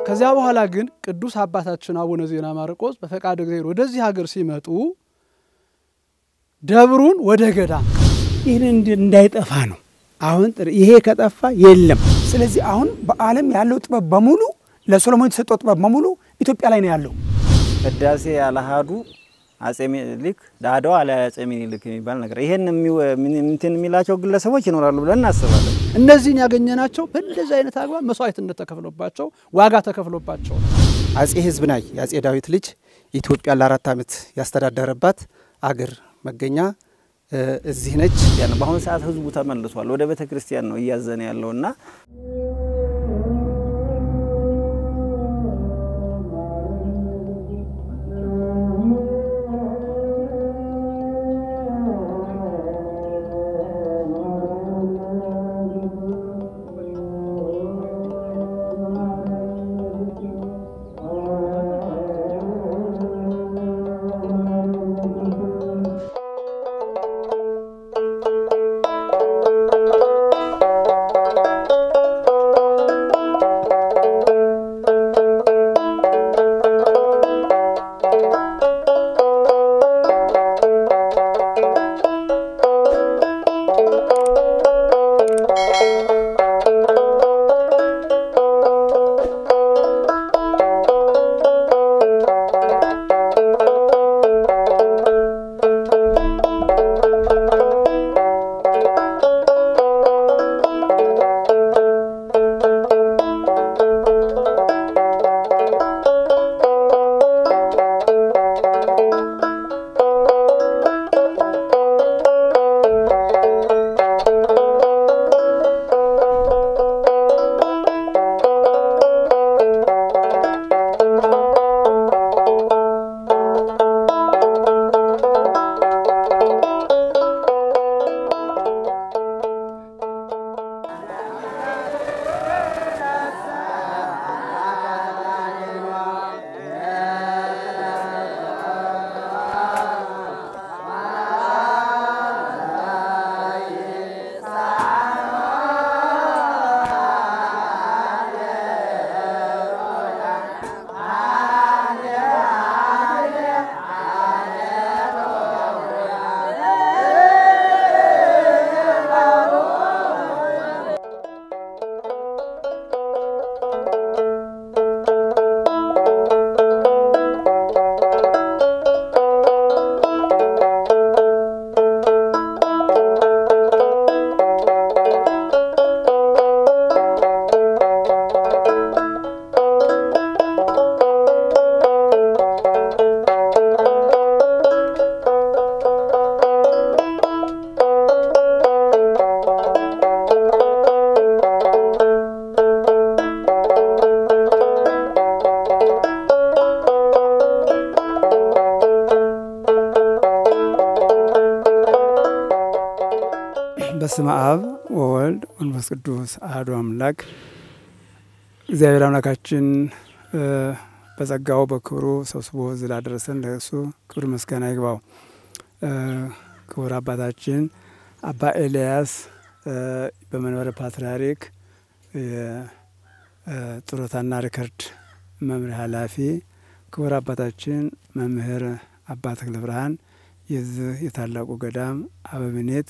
ከዚያ በኋላ ግን ቅዱስ አባታችን አቡነ ዜና ማርቆስ በፈቃድ እግዚአብሔር ወደዚህ ሀገር ሲመጡ ደብሩን ወደ ገዳም ይህን እንዳይጠፋ ነው። አሁን ይሄ ከጠፋ የለም። ስለዚህ አሁን በዓለም ያለው ጥበብ በሙሉ ለሶሎሞን የተሰጠው ጥበብ በሙሉ ኢትዮጵያ ላይ ነው ያለው። ህዳሴ ያለሃዱ አጼ ሚኒሊክ ዳዳው አለ አጼ ሚኒሊክ የሚባል ነገር ይሄን እንትን የሚላቸው ግለሰቦች ይኖራሉ ብለን እናስባለን። እነዚህን ያገኘናቸው በእንደዚህ አይነት አግባብ መስዋዕትነት ተከፍሎባቸው ዋጋ ተከፍሎባቸው ነው። አጼ ህዝብ ናይ የአጼ ዳዊት ልጅ ኢትዮጵያ ለአራት ዓመት ያስተዳደረባት አገር መገኛ እዚህ ነች። በአሁኑ ሰዓት ህዝቡ ተመልሷል። ወደ ቤተ ክርስቲያን ነው እያዘነ ያለውና በስመ አብ ወወልድ መንፈስ ቅዱስ አሐዱ አምላክ። እግዚአብሔር አምላካችን በጸጋው በክብሩ ሰብስቦ እዚህ ላደረሰን ለእሱ ክብር ምስጋና ይግባው። ክቡር አባታችን አባ ኤልያስ በመንበረ ፓትርያርክ የጡረታና ሪከርድ መምሪያ ኃላፊ፣ ክቡር አባታችን መምህር አባ ተክለ ብርሃን የዚህ የታላቁ ገዳም አበምኔት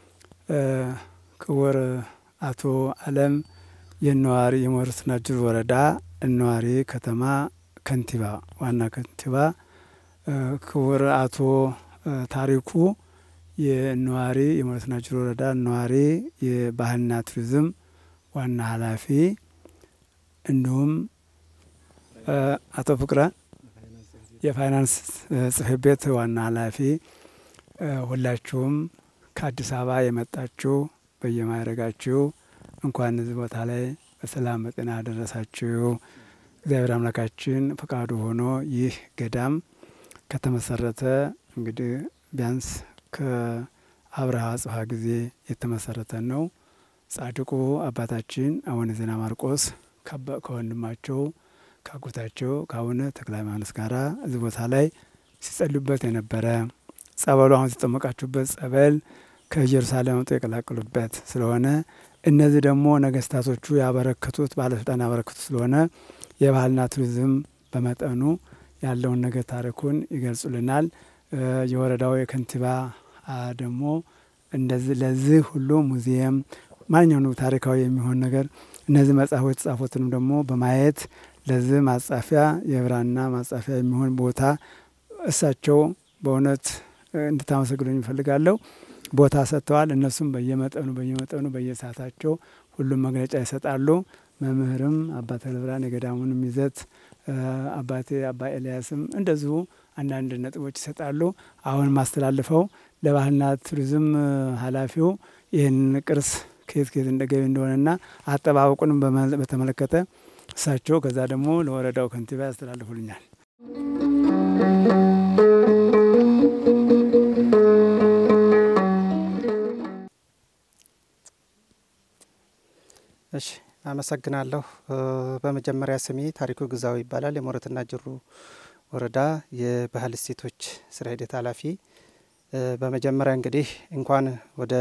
ክቡር አቶ አለም የነዋሪ የሞረስ ናጅር ወረዳ እነዋሪ ከተማ ከንቲባ ዋና ከንቲባ፣ ክቡር አቶ ታሪኩ የነዋሪ የሞረስ ናጅር ወረዳ ነዋሪ የባህልና ቱሪዝም ዋና ኃላፊ እንዲሁም አቶ ፍቅረ የፋይናንስ ጽሕፈት ቤት ዋና ኃላፊ ሁላችሁም ከአዲስ አበባ የመጣችሁ በየማይረጋችሁ እንኳን እዚህ ቦታ ላይ በሰላም በጤና ደረሳችሁ። እግዚአብሔር አምላካችን ፈቃዱ ሆኖ ይህ ገዳም ከተመሰረተ እንግዲህ ቢያንስ ከአብርሃ አጽብሃ ጊዜ የተመሰረተ ነው። ጻድቁ አባታችን አቡነ ዜና ማርቆስ ከወንድማቸው ከአጎታቸው ከአቡነ ተክለ ሃይማኖት ጋራ እዚህ ቦታ ላይ ሲጸልዩበት የነበረ ጸበሉ አሁን ሲጠመቃችሁበት ጸበል ከኢየሩሳሌም አምጥተው የቀላቀሉበት ስለሆነ እነዚህ ደግሞ ነገስታቶቹ ያበረከቱት ባለስልጣን ያበረከቱት ስለሆነ የባህልና ቱሪዝም በመጠኑ ያለውን ነገር ታሪኩን ይገልጹልናል። የወረዳው የከንቲባ ደግሞ እንደዚህ ለዚህ ሁሉ ሙዚየም ማንኛውም ታሪካዊ የሚሆን ነገር እነዚህ መጽሐፎች የተጻፉትንም ደግሞ በማየት ለዚህ ማጻፊያ የብራና ማጻፊያ የሚሆን ቦታ እሳቸው በእውነት እንድታመሰግኑኝ እፈልጋለሁ። ቦታ ሰጥተዋል። እነሱም በየመጠኑ በየመጠኑ በየሰዓታቸው ሁሉም መግለጫ ይሰጣሉ። መምህርም አባ ተክለብርሃን የገዳሙንም ይዘት አባቴ አባ ኤልያስም እንደዚሁ አንዳንድ ነጥቦች ይሰጣሉ። አሁን ማስተላልፈው ለባህልና ቱሪዝም ኃላፊው ይህን ቅርስ ከየት ከየት እንደገቢ እንደሆነና አጠባበቁንም በተመለከተ እሳቸው ከዛ ደግሞ ለወረዳው ከንቲባ ያስተላልፉልኛል። እሺ አመሰግናለሁ። በመጀመሪያ ስሜ ታሪኩ ግዛው ይባላል። የሞረትና ጅሩ ወረዳ የባህል እሴቶች ስራ ሂደት ኃላፊ። በመጀመሪያ እንግዲህ እንኳን ወደ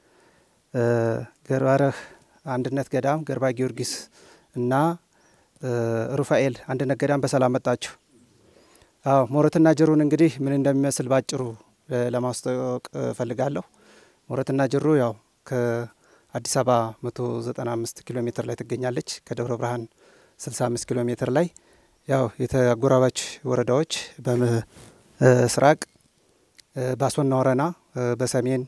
ገርባረህ አንድነት ገዳም ገርባ ጊዮርጊስ እና ሩፋኤል አንድነት ገዳም በሰላም መጣችሁ። አዎ ሞረትና ጅሩን እንግዲህ ምን እንደሚመስል ባጭሩ ለማስታወቅ እፈልጋለሁ። ሞረትና ጅሩ ያው ከአዲስ አበባ 195 ኪሎ ሜትር ላይ ትገኛለች። ከደብረ ብርሃን 65 ኪሎ ሜትር ላይ ያው የተጎራባች ወረዳዎች በምስራቅ ባሶና ወረና፣ በሰሜን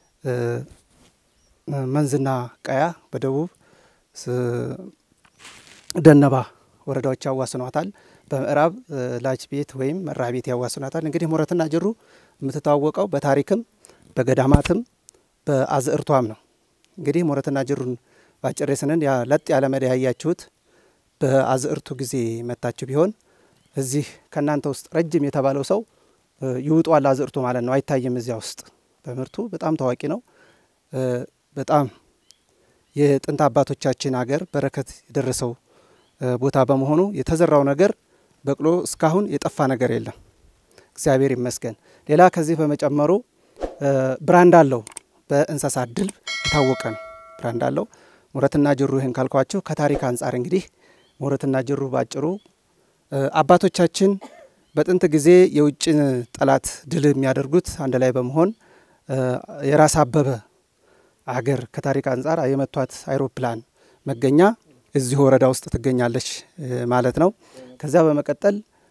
መንዝና ቀያ፣ በደቡብ ደነባ ወረዳዎች ያዋስኗታል። በምዕራብ ላጅ ቤት ወይም መራ ቤት ያዋስኗታል። እንግዲህ ሞረትና ጅሩ የምትታወቀው በታሪክም በገዳማትም በአዝእርቷም ነው። እንግዲህ ሞረትና ጅሩን ባጭሬ ስንን ለጥ ያለ መዳ ያያችሁት በአዝእርቱ ጊዜ መታችሁ ቢሆን እዚህ ከእናንተ ውስጥ ረጅም የተባለው ሰው ይውጧል አዝእርቱ ማለት ነው። አይታይም እዚያ ውስጥ በምርቱ በጣም ታዋቂ ነው። በጣም የጥንት አባቶቻችን ሀገር በረከት የደረሰው ቦታ በመሆኑ የተዘራው ነገር በቅሎ እስካሁን የጠፋ ነገር የለም። እግዚአብሔር ይመስገን። ሌላ ከዚህ በመጨመሩ ብራንድ አለው። በእንስሳት ድልብ የታወቀ ነው። ብራንድ አለው። ሞረትና ጅሩ ይህን ካልኳችሁ ከታሪክ አንጻር እንግዲህ ሞረትና ጅሩ ባጭሩ አባቶቻችን በጥንት ጊዜ የውጭን ጠላት ድል የሚያደርጉት አንድ ላይ በመሆን የራስ አበበ አገር ከታሪክ አንጻር የመቷት አይሮፕላን መገኛ እዚሁ ወረዳ ውስጥ ትገኛለች ማለት ነው። ከዚያ በመቀጠል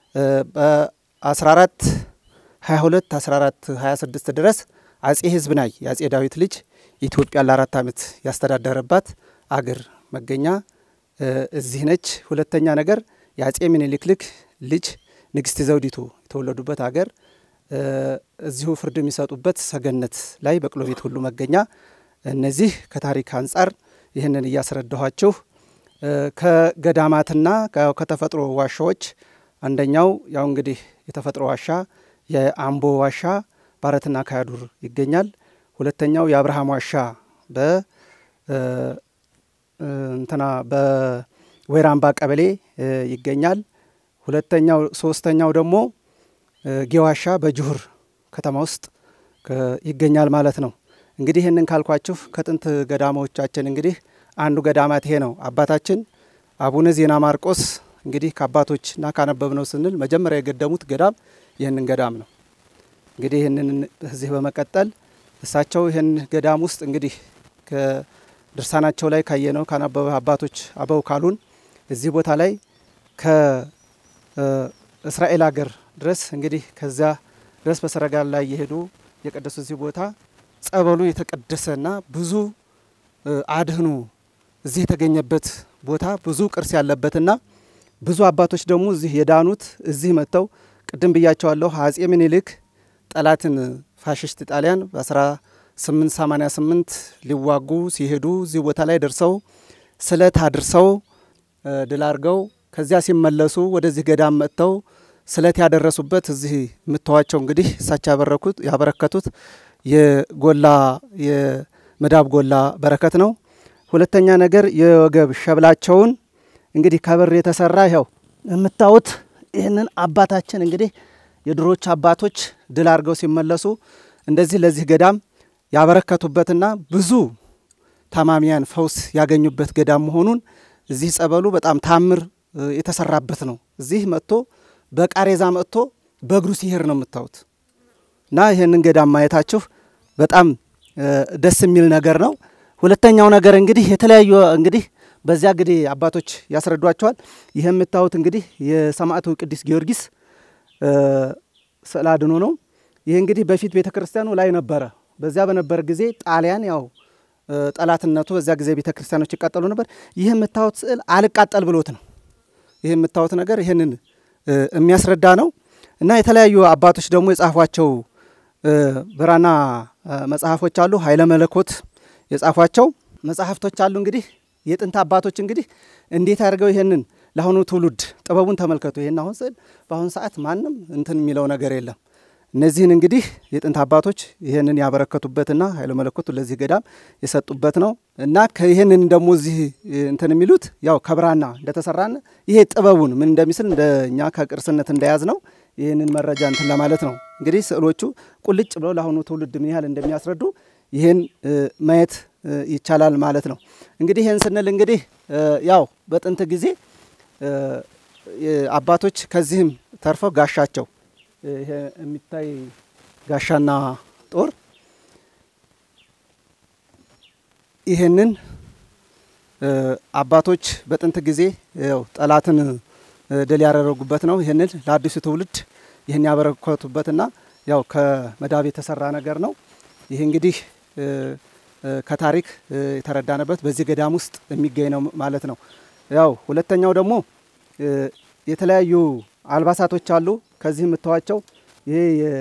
በ14 22 14 26 ድረስ አጼ ሕዝብናይ የአጼ ዳዊት ልጅ ኢትዮጵያን ለአራት ዓመት ያስተዳደረባት አገር መገኛ እዚህ ነች። ሁለተኛ ነገር የአጼ ምኒልክ ልክ ልጅ ንግስት ዘውዲቱ የተወለዱበት አገር እዚሁ ፍርድ የሚሰጡበት ሰገነት ላይ በቅሎ ቤት ሁሉ መገኛ። እነዚህ ከታሪክ አንጻር ይህንን እያስረዳኋችሁ ከገዳማትና ከተፈጥሮ ዋሻዎች አንደኛው ያው እንግዲህ የተፈጥሮ ዋሻ የአምቦ ዋሻ ባረትና ካያዱር ይገኛል። ሁለተኛው የአብርሃም ዋሻ በ እንትና በወይራምባ ቀበሌ ይገኛል። ሁለተኛው ሶስተኛው ደግሞ ጌዋሻ በጅሁር ከተማ ውስጥ ይገኛል ማለት ነው። እንግዲህ ይህንን ካልኳችሁ ከጥንት ገዳሞቻችን እንግዲህ አንዱ ገዳማት ይሄ ነው። አባታችን አቡነ ዜና ማርቆስ እንግዲህ ከአባቶችና ካነበብነው ስንል መጀመሪያ የገደሙት ገዳም ይህንን ገዳም ነው። እንግዲህ ይህንን እዚህ በመቀጠል እሳቸው ይህን ገዳም ውስጥ እንግዲህ ከድርሳናቸው ላይ ካየነው ካነበበ አባቶች አበው ካሉን እዚህ ቦታ ላይ ከእስራኤል ሀገር ድረስ እንግዲህ ከዚያ ድረስ በሰረጋላ ላይ እየሄዱ የቀደሱ እዚህ ቦታ ጸበሉ የተቀደሰና ብዙ አድህኑ እዚህ የተገኘበት ቦታ ብዙ ቅርስ ያለበትና ብዙ አባቶች ደግሞ እዚህ የዳኑት እዚህ መጥተው ቅድም ብያቸዋለሁ። አጼ ምኒልክ ጠላትን ፋሽስት ጣሊያን በ1888 ሊዋጉ ሲሄዱ እዚህ ቦታ ላይ ደርሰው ስለት አድርሰው ድል አድርገው ከዚያ ሲመለሱ ወደዚህ ገዳም መጥተው ስለት ያደረሱበት እዚህ የምታዋቸው እንግዲህ እሳቸው ያበረኩት ያበረከቱት የጎላ የመዳብ ጎላ በረከት ነው። ሁለተኛ ነገር የወገብ ሸብላቸውን እንግዲህ ከብር የተሰራ ይኸው የምታዩት ይህንን አባታችን እንግዲህ የድሮች አባቶች ድል አድርገው ሲመለሱ እንደዚህ ለዚህ ገዳም ያበረከቱበትና ብዙ ታማሚያን ፈውስ ያገኙበት ገዳም መሆኑን እዚህ ጸበሉ በጣም ታምር የተሰራበት ነው። እዚህ መጥቶ በቃሬዛ መጥቶ በእግሩ ሲሄድ ነው የምታዩት እና ይህንን ገዳም ማየታችሁ በጣም ደስ የሚል ነገር ነው። ሁለተኛው ነገር እንግዲህ የተለያዩ እንግዲህ በዚያ እንግዲህ አባቶች ያስረዷቸዋል። ይህ የምታዩት እንግዲህ የሰማዕቱ ቅዱስ ጊዮርጊስ ስዕለ አድኖ ነው። ይህ እንግዲህ በፊት ቤተ ክርስቲያኑ ላይ ነበረ። በዚያ በነበረ ጊዜ ጣሊያን ያው ጠላትነቱ በዚያ ጊዜ ቤተ ክርስቲያኖች ይቃጠሉ ነበር። ይህ የምታዩት ስዕል አልቃጠል ብሎት ነው። ይህ የምታዩት ነገር ይህንን የሚያስረዳ ነው እና የተለያዩ አባቶች ደግሞ የጻፏቸው ብራና መጽሐፎች አሉ። ኃይለ መለኮት የጻፏቸው መጽሐፍቶች አሉ። እንግዲህ የጥንት አባቶች እንግዲህ እንዴት አድርገው ይህንን ለአሁኑ ትውልድ ጥበቡን ተመልከቱ። ይህን አሁን ስዕል በአሁኑ ሰዓት ማንም እንትን የሚለው ነገር የለም። እነዚህን እንግዲህ የጥንት አባቶች ይህንን ያበረከቱበትና ኃይለ መለኮቱ ለዚህ ገዳም የሰጡበት ነው እና ይህንን ደግሞ እዚህ እንትን የሚሉት ያው ከብራና እንደተሰራን ይሄ ጥበቡን ምን እንደሚስል እንደኛ ከቅርስነት እንደያዝ ነው። ይህንን መረጃ እንትን ለማለት ነው። እንግዲህ ስዕሎቹ ቁልጭ ብለው ለአሁኑ ትውልድ ምን ያህል እንደሚያስረዱ ይህን ማየት ይቻላል ማለት ነው። እንግዲህ ይህን ስንል እንግዲህ ያው በጥንት ጊዜ አባቶች ከዚህም ተርፈው ጋሻቸው ይሄ የሚታይ ጋሻና ጦር ይህንን አባቶች በጥንት ጊዜ ያው ጠላትን ድል ያደረጉበት ነው። ይህንን ለአዲሱ ትውልድ ይህን ያበረከቱበትና ያው ከመዳብ የተሰራ ነገር ነው። ይህ እንግዲህ ከታሪክ የተረዳንበት በዚህ ገዳም ውስጥ የሚገኝ ነው ማለት ነው። ያው ሁለተኛው ደግሞ የተለያዩ አልባሳቶች አሉ። ከዚህ የምታዋቸው ይሄ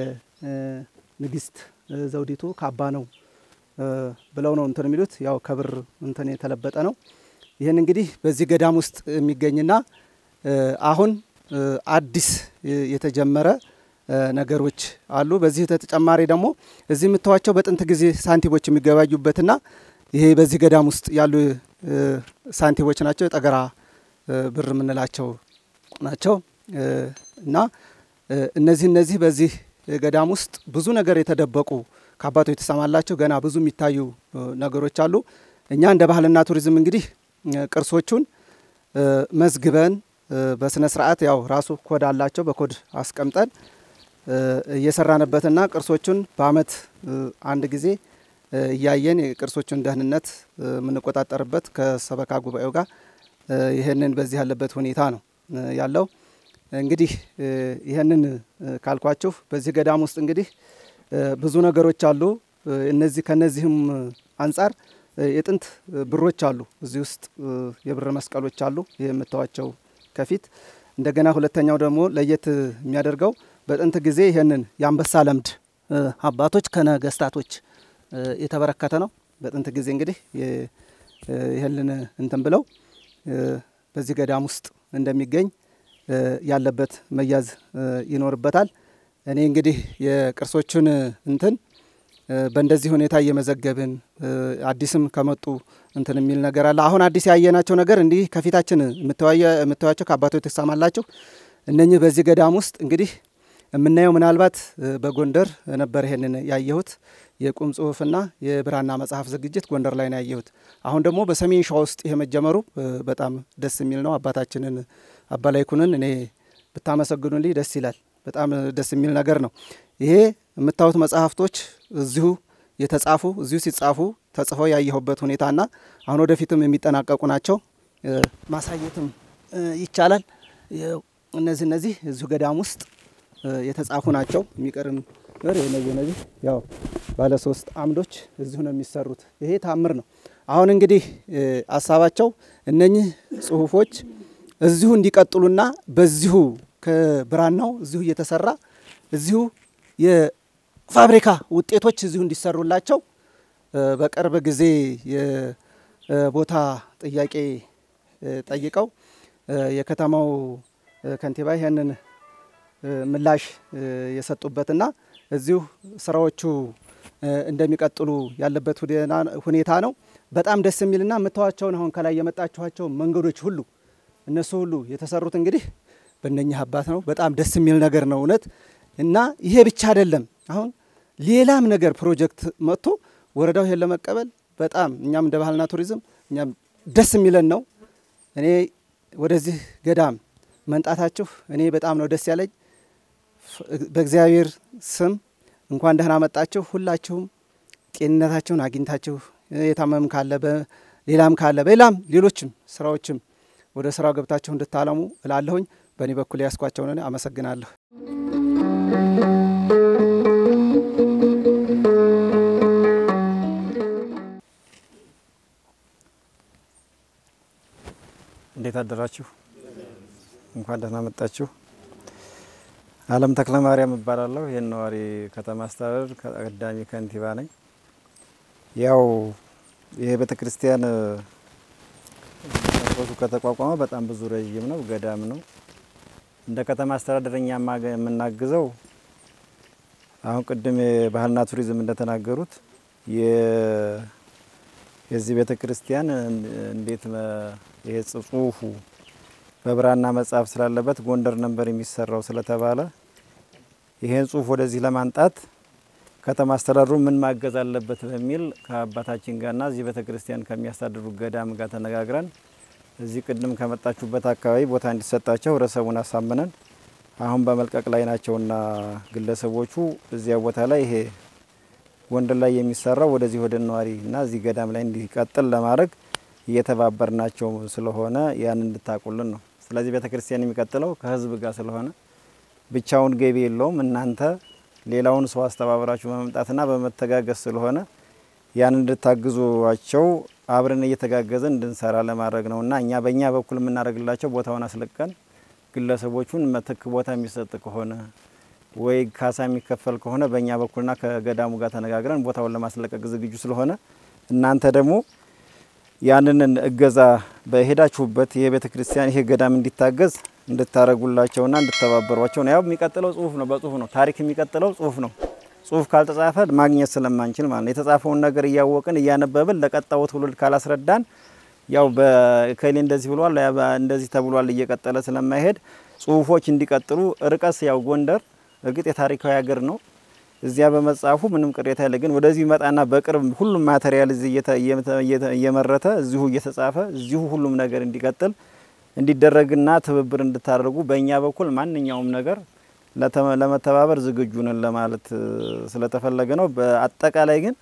የንግስት ዘውዲቱ ካባ ነው ብለው ነው እንትን የሚሉት ያው ከብር እንትን የተለበጠ ነው። ይህን እንግዲህ በዚህ ገዳም ውስጥ የሚገኝና አሁን አዲስ የተጀመረ ነገሮች አሉ። በዚህ ተጨማሪ ደግሞ እዚህ የምታዋቸው በጥንት ጊዜ ሳንቲሞች የሚገባዩበትና ይሄ በዚህ ገዳም ውስጥ ያሉ ሳንቲሞች ናቸው። የጠገራ ብር የምንላቸው ናቸው እና እነዚህ እነዚህ በዚህ ገዳም ውስጥ ብዙ ነገር የተደበቁ ከአባቶች የተሰማላቸው ገና ብዙ የሚታዩ ነገሮች አሉ። እኛ እንደ ባህልና ቱሪዝም እንግዲህ ቅርሶቹን መዝግበን በስነ ስርዓት ያው ራሱ ኮድ አላቸው በኮድ አስቀምጠን እየሰራንበትና ቅርሶቹን በአመት አንድ ጊዜ እያየን የቅርሶቹን ደህንነት የምንቆጣጠርበት ከሰበካ ጉባኤው ጋር ይህንን በዚህ ያለበት ሁኔታ ነው ያለው። እንግዲህ ይህንን ካልኳችሁ በዚህ ገዳም ውስጥ እንግዲህ ብዙ ነገሮች አሉ። እነዚህ ከነዚህም አንጻር የጥንት ብሮች አሉ። እዚህ ውስጥ የብር መስቀሎች አሉ የምታዋቸው ከፊት እንደገና ሁለተኛው ደግሞ ለየት የሚያደርገው በጥንት ጊዜ ይህንን የአንበሳ ለምድ አባቶች ከነገስታቶች የተበረከተ ነው። በጥንት ጊዜ እንግዲህ ይህንን እንትን ብለው በዚህ ገዳም ውስጥ እንደሚገኝ ያለበት መያዝ ይኖርበታል። እኔ እንግዲህ የቅርሶቹን እንትን በእንደዚህ ሁኔታ እየመዘገብን አዲስም ከመጡ እንትን የሚል ነገር አለ። አሁን አዲስ ያየናቸው ነገር እንዲህ ከፊታችን የምታዩቸው ከአባቶች ትሰማላችሁ። እነኚህ በዚህ ገዳም ውስጥ እንግዲህ የምናየው ምናልባት በጎንደር ነበር ይሄንን ያየሁት የቁም ጽሁፍና የብራና መጽሐፍ ዝግጅት ጎንደር ላይ ነው ያየሁት። አሁን ደግሞ በሰሜን ሸዋ ውስጥ ይሄ መጀመሩ በጣም ደስ የሚል ነው። አባታችንን አባ ላይኩንን እኔ ብታመሰግኑልኝ ደስ ይላል። በጣም ደስ የሚል ነገር ነው። ይሄ የምታዩት መጽሐፍቶች እዚሁ የተጻፉ እዚሁ ሲጻፉ ተጽፈው ያየሁበት ሁኔታና አሁን ወደፊትም የሚጠናቀቁ ናቸው። ማሳየትም ይቻላል። እነዚህ እነዚህ እዚሁ ገዳም ውስጥ የተጻፉ ናቸው። የሚቀርም ነገር እነዚህ እነዚህ ያው ባለ ሶስት አምዶች እዚሁ ነው የሚሰሩት። ይሄ ታምር ነው። አሁን እንግዲህ ሀሳባቸው እነኚህ ጽሁፎች እዚሁ እንዲቀጥሉና በዚሁ ከብራናው እዚሁ እየተሰራ እዚሁ የፋብሪካ ውጤቶች እዚሁ እንዲሰሩላቸው በቅርብ ጊዜ የቦታ ጥያቄ ጠይቀው የከተማው ከንቲባ ይህንን ምላሽ የሰጡበትና እዚሁ ስራዎቹ እንደሚቀጥሉ ያለበት ሁኔታ ነው። በጣም ደስ የሚልና የምታዋቸውን አሁን ከላይ የመጣችኋቸው መንገዶች ሁሉ እነሱ ሁሉ የተሰሩት እንግዲህ በእነኚህ አባት ነው። በጣም ደስ የሚል ነገር ነው እውነት እና ይሄ ብቻ አይደለም። አሁን ሌላም ነገር ፕሮጀክት መጥቶ ወረዳው ይሄን ለመቀበል በጣም እኛም እንደ ባህልና ቱሪዝም እኛም ደስ የሚለን ነው። እኔ ወደዚህ ገዳም መንጣታችሁ እኔ በጣም ነው ደስ ያለኝ። በእግዚአብሔር ስም እንኳን ደህና መጣችሁ። ሁላችሁም ጤንነታችሁን አግኝታችሁ የታመም ካለ ሌላም ካለ በሌላም ሌሎችም ስራዎችም ወደ ስራው ገብታችሁ እንድታለሙ እላለሁኝ። በእኔ በኩል ያስኳቸውን አመሰግናለሁ። እንዴት አደራችሁ? እንኳን ደህና መጣችሁ። አለም ተክለ ማርያም እባላለሁ። ይህን ነዋሪ ከተማ አስተዳደር ቀዳሚ ከንቲባ ነኝ። ያው ይሄ ቤተ ክርስቲያን መሰረቱ ከተቋቋመ በጣም ብዙ ረዥም ነው፣ ገዳም ነው። እንደ ከተማ አስተዳደር እኛ የምናግዘው አሁን ቅድም የባህልና ቱሪዝም እንደተናገሩት የዚህ ቤተ ክርስቲያን እንዴት ይሄ ጽሁፉ በብራና መጽሐፍ ስላለበት ጎንደር ነበር የሚሰራው ስለተባለ ይሄን ጽሁፍ ወደዚህ ለማንጣት ከተማ አስተዳደሩ ምን ማገዝ አለበት በሚል ከአባታችን ጋርና እዚህ ቤተ ክርስቲያን ከሚያስተዳድሩ ገዳም ጋር ተነጋግረን እዚህ ቅድም ከመጣችሁበት አካባቢ ቦታ እንዲሰጣቸው ህብረተሰቡን አሳምነን አሁን በመልቀቅ ላይ ናቸውና ግለሰቦቹ እዚያ ቦታ ላይ ይሄ ጎንደር ላይ የሚሰራው ወደዚህ ወደ ነዋሪ እና እዚህ ገዳም ላይ እንዲቀጥል ለማድረግ እየተባበርናቸው ስለሆነ ያን እንድታቁልን ነው። ስለዚህ ቤተ ክርስቲያን የሚቀጥለው ከህዝብ ጋር ስለሆነ ብቻውን ገቢ የለውም። እናንተ ሌላውን ሰው አስተባብራችሁ በመምጣትና በመተጋገዝ ስለሆነ ያን እንድታግዟቸው አብረን እየተጋገዘን እንድንሰራ ለማድረግ ነው እና እኛ በእኛ በኩል የምናደርግላቸው ቦታውን አስለቀን ግለሰቦቹን ምትክ ቦታ የሚሰጥ ከሆነ ወይ ካሳ የሚከፈል ከሆነ በእኛ በኩልና ከገዳሙ ጋር ተነጋግረን ቦታውን ለማስለቀቅ ዝግጁ ስለሆነ እናንተ ደግሞ ያንን እገዛ በሄዳችሁበት ይሄ ቤተ ክርስቲያን ይሄ ገዳም እንዲታገዝ እንድታረጉላቸውና እንድተባበሯቸው ነው። ያው የሚቀጥለው ጽሁፍ ነው፣ በጽሁፍ ነው። ታሪክ የሚቀጥለው ጽሁፍ ነው። ጽሁፍ ካልተጻፈ ማግኘት ስለማንችል ማለት ነው። የተጻፈውን ነገር እያወቅን እያነበብን ለቀጣዩ ትውልድ ካላስረዳን ያው በከሌ እንደዚህ ብሏል እንደዚህ ተብሏል እየቀጠለ ስለማይሄድ ጽሁፎች እንዲቀጥሉ ርቀስ ያው ጎንደር እርግጥ የታሪካዊ ሀገር ነው። እዚያ በመጻፉ ምንም ቅሬታ የለ። ግን ወደዚህ መጣና በቅርብ ሁሉም ማቴሪያል እዚህ እየመረተ እዚሁ እየተጻፈ እዚሁ ሁሉም ነገር እንዲቀጥል እንዲደረግና ትብብር እንድታደርጉ በእኛ በኩል ማንኛውም ነገር ለመተባበር ዝግጁ ነን ለማለት ስለተፈለገ ነው። በአጠቃላይ ግን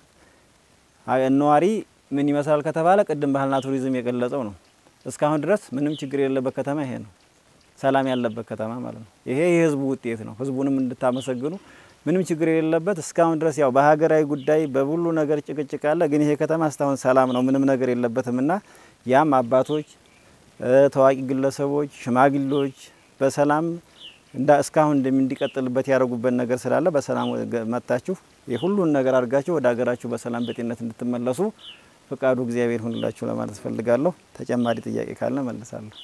ነዋሪ ምን ይመስላል ከተባለ ቅድም ባህልና ቱሪዝም የገለጸው ነው። እስካሁን ድረስ ምንም ችግር የሌለበት ከተማ ይሄ ነው። ሰላም ያለበት ከተማ ማለት ነው። ይሄ የህዝቡ ውጤት ነው። ህዝቡንም እንድታመሰግኑ ምንም ችግር የሌለበት እስካሁን ድረስ ያው በሀገራዊ ጉዳይ በሁሉ ነገር ጭቅጭቅ አለ። ግን ይሄ ከተማ እስካሁን ሰላም ነው፣ ምንም ነገር የለበትም እና ያም አባቶች፣ ታዋቂ ግለሰቦች፣ ሽማግሌዎች በሰላም እንዳ እስካሁን እንዲቀጥልበት ያደረጉበት ነገር ስላለ በሰላም መጥታችሁ የሁሉን ነገር አድርጋችሁ ወደ ሀገራችሁ በሰላም በጤንነት እንድትመለሱ ፈቃዱ እግዚአብሔር ሁንላችሁ ለማለት ፈልጋለሁ። ተጨማሪ ጥያቄ ካለ መልሳለሁ።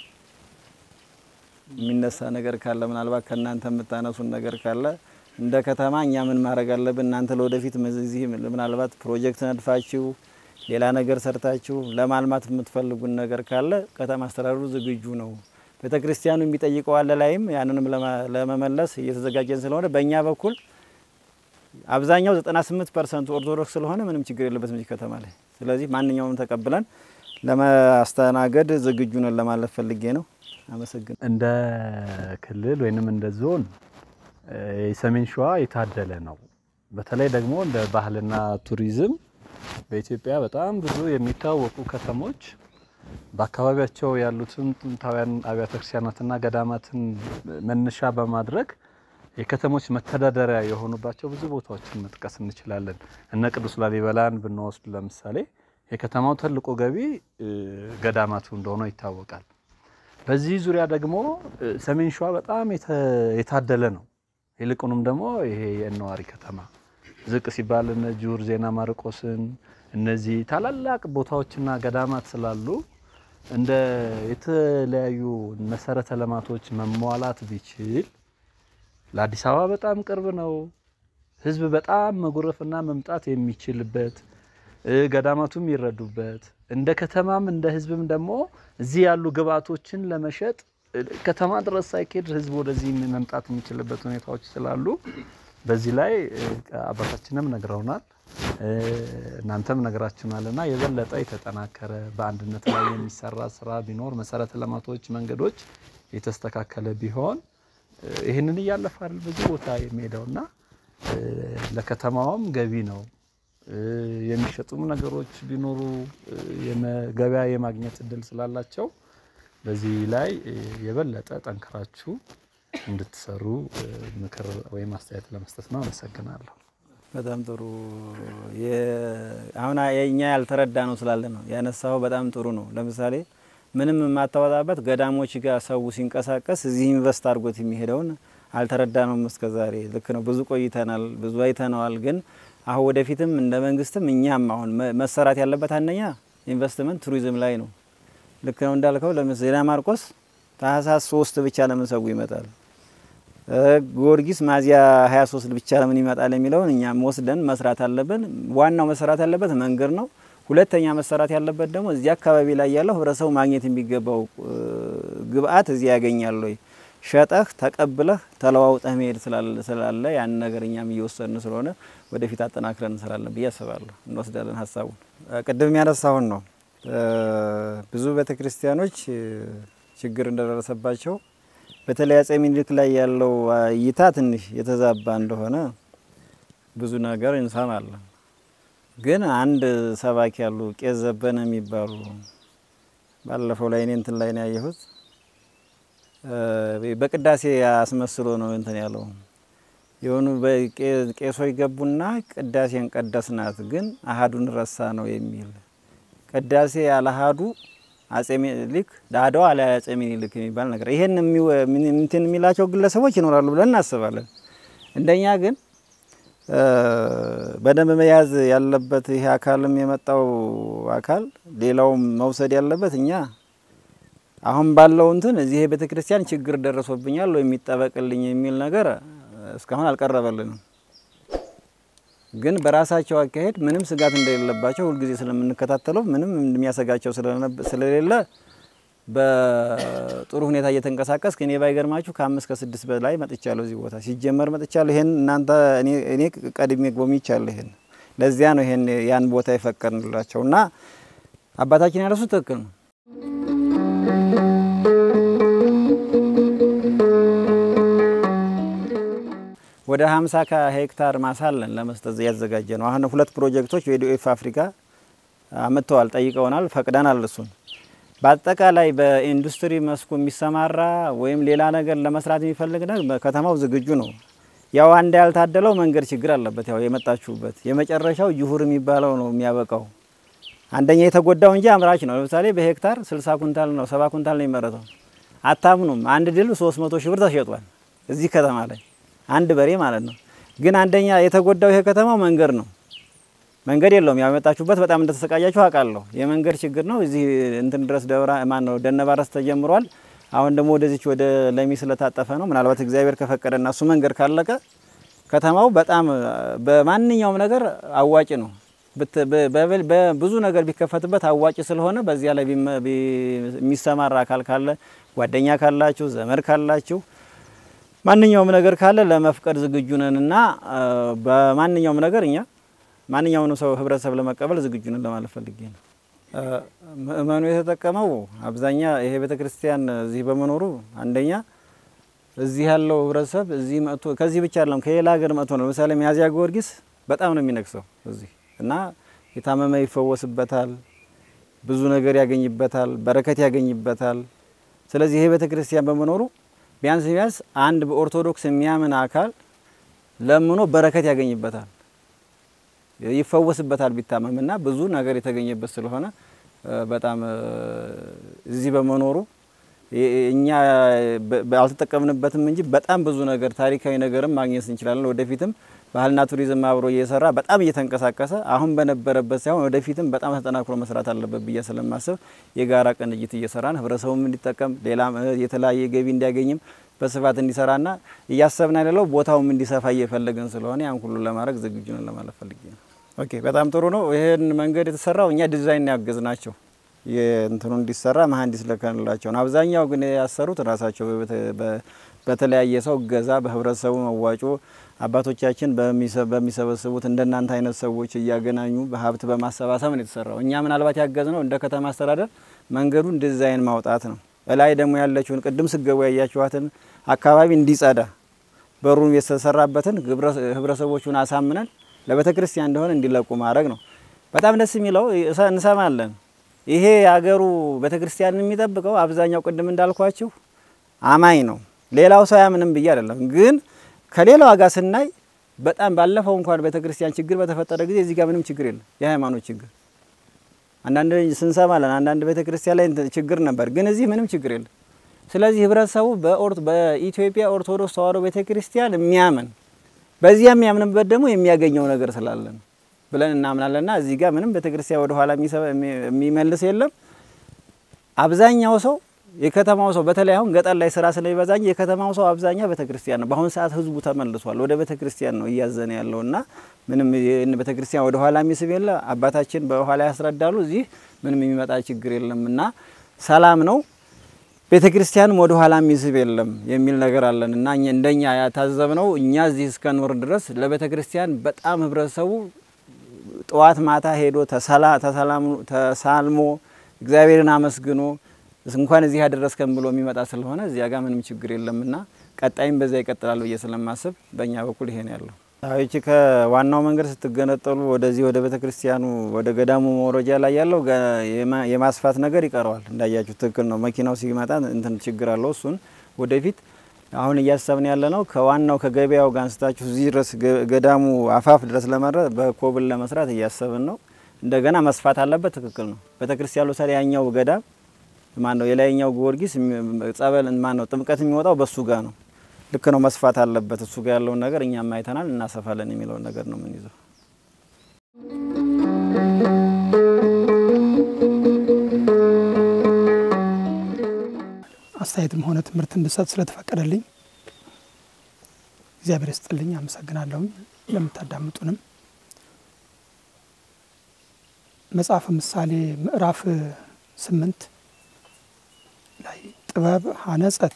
የሚነሳ ነገር ካለ ምናልባት ከእናንተ የምታነሱን ነገር ካለ እንደ ከተማ እኛ ምን ማድረግ አለብን፣ እናንተ ለወደፊት እዚህ ምናልባት ፕሮጀክት ነድፋችሁ ሌላ ነገር ሰርታችሁ ለማልማት የምትፈልጉን ነገር ካለ ከተማ አስተዳደሩ ዝግጁ ነው። ቤተ ክርስቲያኑ የሚጠይቀው አለ ላይም ያንንም ለመመለስ እየተዘጋጀን ስለሆነ በእኛ በኩል አብዛኛው 98 ፐርሰንቱ ኦርቶዶክስ ስለሆነ ምንም ችግር የለበትም እዚህ ከተማ ላይ። ስለዚህ ማንኛውም ተቀብለን ለማስተናገድ ዝግጁ ነን ለማለት ፈልጌ ነው። አመሰግን እንደ ክልል ወይንም እንደ ዞን የሰሜን ሸዋ የታደለ ነው። በተለይ ደግሞ እንደ ባህልና ቱሪዝም በኢትዮጵያ በጣም ብዙ የሚታወቁ ከተሞች በአካባቢያቸው ያሉትን ጥንታውያን አብያተ ክርስቲያናትና ገዳማትን መነሻ በማድረግ የከተሞች መተዳደሪያ የሆኑባቸው ብዙ ቦታዎችን መጥቀስ እንችላለን። እነ ቅዱስ ላሊበላን ብንወስድ ለምሳሌ የከተማው ትልቁ ገቢ ገዳማቱ እንደሆነ ይታወቃል። በዚህ ዙሪያ ደግሞ ሰሜን ሸዋ በጣም የታደለ ነው። ይልቁንም ደግሞ ይሄ የእነዋሪ ከተማ ዝቅ ሲባል እነ ጁር ዜና ማርቆስን እነዚህ ታላላቅ ቦታዎችና ገዳማት ስላሉ እንደ የተለያዩ መሰረተ ልማቶች መሟላት ቢችል ለአዲስ አበባ በጣም ቅርብ ነው። ህዝብ በጣም መጎረፍና መምጣት የሚችልበት ገዳማቱ የሚረዱበት እንደ ከተማም እንደ ህዝብም ደግሞ እዚህ ያሉ ግብዓቶችን ለመሸጥ ከተማ ድረስ ሳይኬድ ህዝብ ወደዚህ መምጣት የሚችልበት ሁኔታዎች ስላሉ በዚህ ላይ አባታችንም ነግረውናል። እናንተም ነገራችሁናልና የበለጠ የተጠናከረ በአንድነት ላይ የሚሰራ ስራ ቢኖር መሰረተ ልማቶች፣ መንገዶች የተስተካከለ ቢሆን ይህንን እያለፈ አይደል ብዙ ቦታ የሚሄደውና ለከተማውም ገቢ ነው። የሚሸጡም ነገሮች ቢኖሩ ገበያ የማግኘት እድል ስላላቸው በዚህ ላይ የበለጠ ጠንክራችሁ እንድትሰሩ ምክር ወይም አስተያየት ለመስጠት ነው። አመሰግናለሁ። በጣም ጥሩ። አሁን የእኛ ያልተረዳ ነው ስላለ ነው ያነሳው። በጣም ጥሩ ነው። ለምሳሌ ምንም የማታወጣበት ገዳሞች ጋር ሰው ሲንቀሳቀስ እዚህ ኢንቨስት አድርጎት የሚሄደውን አልተረዳ ነው እስከ ዛሬ። ልክ ነው። ብዙ ቆይተናል፣ ብዙ አይተነዋል። ግን አሁን ወደፊትም እንደ መንግስትም እኛም አሁን መሰራት ያለበት አንደኛ ኢንቨስትመንት ቱሪዝም ላይ ነው። ልክ ነው እንዳልከው ለምሳሌ ዜና ማርቆስ ታህሳስ ሶስት ብቻ ለምን ሰው ይመጣል? ጊዮርጊስ ሚያዝያ 23 ብቻ ለምን ይመጣል የሚለውን እኛም ወስደን መስራት አለብን። ዋናው መሰራት ያለበት መንገድ ነው። ሁለተኛ መሰራት ያለበት ደግሞ እዚህ አካባቢ ላይ ያለው ህብረተሰቡ ማግኘት የሚገባው ግብአት እዚህ ያገኛል ወይ ሸጠህ ተቀብለህ ተለዋውጠህ መሄድ ስላለ ያን ነገር እኛም እየወሰድን ስለሆነ ወደፊት አጠናክረን እንሰራለን ብዬ አስባለሁ። እንወስዳለን ሀሳቡን። ቅድም ያነሳሁን ነው ብዙ ቤተ ክርስቲያኖች ችግር እንደደረሰባቸው በተለይ አፄ ምኒልክ ላይ ያለው እይታ ትንሽ የተዛባ እንደሆነ ብዙ ነገር እንሰማለን። ግን አንድ ሰባኪ ያሉ ቄስ ዘበነ የሚባሉ ባለፈው ላይ እኔ እንትን ላይ ነው ያየሁት። በቅዳሴ አስመስሎ ነው እንትን ያለው የሆኑ ቄሶች ገቡና ቅዳሴን ቀደስናት፣ ግን አሀዱን ረሳ ነው የሚል ቅዳሴ ያለ አሀዱ አጼ ሚኒሊክ ዳዳው አለ አጼ ሚኒሊክ የሚባል ነገር ይሄን እንትን የሚላቸው ግለሰቦች ይኖራሉ ብለን እናስባለን። እንደኛ ግን በደንብ መያዝ ያለበት ይሄ አካልም የመጣው አካል ሌላውም መውሰድ ያለበት እኛ አሁን ባለው እንትን እዚህ ቤተ ክርስቲያን ችግር ደረሶብኛል ወይ የሚጠበቅልኝ የሚል ነገር እስካሁን አልቀረበልንም። ግን በራሳቸው አካሄድ ምንም ስጋት እንደሌለባቸው ሁልጊዜ ስለምንከታተለው ምንም የሚያሰጋቸው ስለሌለ በጥሩ ሁኔታ እየተንቀሳቀስ እኔ ባይገርማችሁ ከአምስት ከስድስት በላይ መጥቻለሁ። እዚህ ቦታ ሲጀመር መጥቻለሁ። ይሄን እናንተ እኔ ቀድሜ ጎብኝቻለሁ። ይሄን ለዚያ ነው ይሄን ያን ቦታ የፈቀድንላቸው እና አባታችን ያለሱ ትክክል ነው። ወደ 50 ሄክታር ማሳ አለን ለመስጠት ያዘጋጀ ነው። አሁን ሁለት ፕሮጀክቶች የዲኤፍ አፍሪካ አመጥተዋል፣ ጠይቀውናል፣ ፈቅደናል። እሱን በአጠቃላይ በኢንዱስትሪ መስኩ የሚሰማራ ወይም ሌላ ነገር ለመስራት የሚፈልግ ነገር ከተማው ዝግጁ ነው። ያው አንድ ያልታደለው መንገድ ችግር አለበት። ያው የመጣችሁበት የመጨረሻው ጅሁር የሚባለው ነው የሚያበቃው። አንደኛ የተጎዳው እንጂ አምራች ነው። ለምሳሌ በሄክታር 60 ኩንታል ነው 70 ኩንታል ነው የሚመረተው። አታምኑም፣ አንድ ድል 300 ሺህ ብር ተሸጧል እዚህ ከተማ ላይ አንድ በሬ ማለት ነው። ግን አንደኛ የተጎዳው ይሄ ከተማው መንገድ ነው። መንገድ የለውም። ያው የመጣችሁበት በጣም እንደተሰቃያችሁ አውቃለሁ። የመንገድ ችግር ነው። እዚህ እንትን ድረስ ደብራ ማን ነው ደነባረስ ተጀምሯል። አሁን ደግሞ ወደዚች ወደ ለሚ ስለታጠፈ ነው። ምናልባት እግዚአብሔር ከፈቀደና እሱ መንገድ ካለቀ ከተማው በጣም በማንኛውም ነገር አዋጭ ነው። በብዙ ነገር ቢከፈትበት አዋጭ ስለሆነ በዚያ ላይ የሚሰማራ አካል ካለ ጓደኛ ካላችሁ ዘመድ ካላችሁ ማንኛውም ነገር ካለ ለመፍቀድ ዝግጁ ነን እና በማንኛውም ነገር እኛ ማንኛውንም ሰው ህብረተሰብ ለመቀበል ዝግጁ ነን ለማለት ፈልጌ ነው። ምእመኑ የተጠቀመው አብዛኛ ይሄ ቤተ ክርስቲያን እዚህ በመኖሩ አንደኛ እዚህ ያለው ህብረተሰብ እዚህ መጥቶ ከዚህ ብቻ አይደለም ከሌላ ሀገር መጥቶ ነው። ለምሳሌ ሚያዝያ ጊዮርጊስ በጣም ነው የሚነግሰው እዚህ እና የታመመ ይፈወስበታል፣ ብዙ ነገር ያገኝበታል፣ በረከት ያገኝበታል። ስለዚህ ይሄ ቤተ ክርስቲያን በመኖሩ ቢያንስ ቢያንስ አንድ በኦርቶዶክስ የሚያምን አካል ለምኖ በረከት ያገኝበታል፣ ይፈወስበታል ቢታመምና ብዙ ነገር የተገኘበት ስለሆነ በጣም እዚህ በመኖሩ እኛ አልተጠቀምንበትም እንጂ በጣም ብዙ ነገር ታሪካዊ ነገርም ማግኘት እንችላለን። ወደፊትም ባህልና ቱሪዝም አብሮ እየሰራ በጣም እየተንቀሳቀሰ አሁን በነበረበት ሳይሆን ወደፊትም በጣም ተጠናክሮ መስራት አለበት ብዬ ስለማስብ የጋራ ቅንጅት እየሰራን ህብረተሰቡም እንዲጠቀም ሌላም የተለያየ ገቢ እንዲያገኝም በስፋት እንዲሰራና እያሰብን ያለው ቦታውም እንዲሰፋ እየፈለግን ስለሆነ ያን ሁሉ ለማድረግ ዝግጁ ነን ለማለት ፈልጌ ነው። ኦኬ፣ በጣም ጥሩ ነው። ይሄን መንገድ የተሰራው እኛ ዲዛይን ያገዝ ናቸው የእንትኑ እንዲሰራ መሀንዲስ ልከንላቸው ነው። አብዛኛው ግን ያሰሩት ራሳቸው በተለያየ ሰው እገዛ በህብረተሰቡ መዋጮ አባቶቻችን በሚሰበስቡት እንደናንተ አይነት ሰዎች እያገናኙ በሀብት በማሰባሰብ ነው የተሰራው። እኛ ምናልባት ያገዝ ነው እንደ ከተማ አስተዳደር መንገዱን ዲዛይን ማውጣት ነው። እላይ ደግሞ ያለችውን ቅድም ስገቡ ያያችኋትን አካባቢ እንዲጸዳ በሩን የተሰራበትን ህብረተሰቦቹን አሳምነን ለቤተ ክርስቲያን እንደሆነ እንዲለቁ ማድረግ ነው። በጣም ደስ የሚለው እንሰማለን። ይሄ የሀገሩ ቤተ ክርስቲያንን የሚጠብቀው አብዛኛው ቅድም እንዳልኳችሁ አማኝ ነው። ሌላው ሰው ያምንም ብዬ አይደለም፣ ግን ከሌላው ጋር ስናይ በጣም ባለፈው እንኳን ቤተ ክርስቲያን ችግር በተፈጠረ ጊዜ እዚህ ጋር ምንም ችግር የለም። የሃይማኖት ችግር አንዳንድ ስንሰማለን፣ አንዳንድ ቤተ ክርስቲያን ላይ ችግር ነበር፣ ግን እዚህ ምንም ችግር የለም። ስለዚህ ህብረተሰቡ በኢትዮጵያ ኦርቶዶክስ ተዋሕዶ ቤተ ክርስቲያን የሚያምን በዚያ የሚያምንበት ደግሞ የሚያገኘው ነገር ስላለ ነው ብለን እናምናለንና እዚህ ጋር ምንም ቤተ ክርስቲያን ወደ ኋላ የሚመልስ የለም። አብዛኛው ሰው የከተማው ሰው በተለይ አሁን ገጠር ላይ ስራ ስለሚበዛ እንጂ የከተማው ሰው አብዛኛው ቤተ ክርስቲያን ነው። በአሁኑ ሰዓት ህዝቡ ተመልሷል፣ ወደ ቤተ ክርስቲያን ነው እያዘነ ያለውና ምንም ቤተ ክርስቲያን ወደ ኋላ የሚስብ የለ። አባታችን በኋላ ያስረዳሉ። እዚህ ምንም የሚመጣ ችግር የለም እና ሰላም ነው። ቤተ ክርስቲያንም ወደ ኋላ የሚስብ የለም የሚል ነገር አለን እና እንደኛ ያታዘብነው እኛ እዚህ እስከኖር ድረስ ለቤተ ክርስቲያን በጣም ህብረተሰቡ ጠዋት ማታ ሄዶ ተሳልሞ እግዚአብሔርን አመስግኖ እንኳን እዚህ ያደረስከን ብሎ የሚመጣ ስለሆነ እዚያ ጋር ምንም ችግር የለምና ቀጣይም በዛ ይቀጥላል ብዬ ስለማስብ በእኛ በኩል ይሄን ያለው ይቺ ከዋናው መንገድ ስትገነጠሉ ወደዚህ ወደ ቤተ ክርስቲያኑ ወደ ገዳሙ መውረጃ ላይ ያለው የማስፋት ነገር ይቀረዋል። እንዳያችሁ ትክክል ነው። መኪናው ሲመጣ እንትን ችግር አለው። እሱን ወደፊት አሁን እያሰብን ያለ ነው። ከዋናው ከገበያው ጋር አንስታችሁ እዚህ ድረስ ገዳሙ አፋፍ ድረስ ለመድረስ በኮብል ለመስራት እያሰብን ነው። እንደገና መስፋት አለበት። ትክክል ነው። ቤተ ክርስቲያኑ ለምሳሌ ያኛው ገዳም ማን ነው የላይኛው ጊዮርጊስ ጸበል ማን ነው ጥምቀት የሚወጣው በሱ ጋር ነው። ልክ ነው። መስፋት አለበት። እሱ ጋር ያለውን ነገር እኛም አይተናል፣ እናሰፋለን የሚለውን ነገር ነው የምንይዘው። አስተያየትም ሆነ ትምህርት እንድሰጥ ስለተፈቀደልኝ እግዚአብሔር ይስጥልኝ። አመሰግናለሁኝ። ለምታዳምጡንም መጽሐፈ ምሳሌ ምዕራፍ ስምንት ላይ ጥበብ ሀነጸት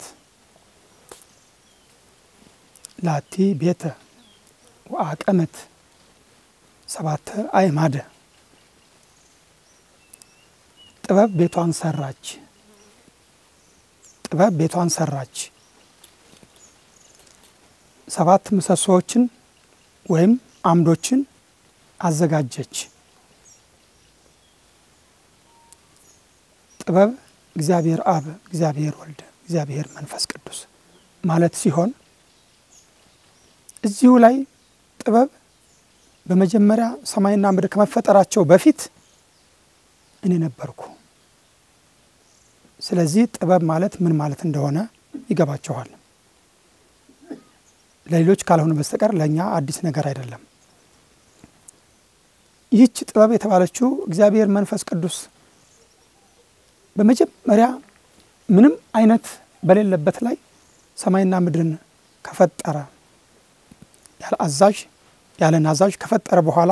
ላቲ ቤተ ወአቀመት ሰባተ አዕማደ ጥበብ ቤቷን ሰራች ጥበብ ቤቷን ሰራች ሰባት ምሰሶዎችን ወይም አምዶችን አዘጋጀች። ጥበብ እግዚአብሔር አብ፣ እግዚአብሔር ወልድ፣ እግዚአብሔር መንፈስ ቅዱስ ማለት ሲሆን እዚሁ ላይ ጥበብ በመጀመሪያ ሰማይና ምድር ከመፈጠራቸው በፊት እኔ ነበርኩ። ስለዚህ ጥበብ ማለት ምን ማለት እንደሆነ ይገባቸዋል። ለሌሎች ካልሆነ በስተቀር ለእኛ አዲስ ነገር አይደለም። ይህች ጥበብ የተባለችው እግዚአብሔር መንፈስ ቅዱስ በመጀመሪያ ምንም አይነት በሌለበት ላይ ሰማይና ምድርን ከፈጠረ ያለ አዛዥ ያለ ናዛዥ ከፈጠረ በኋላ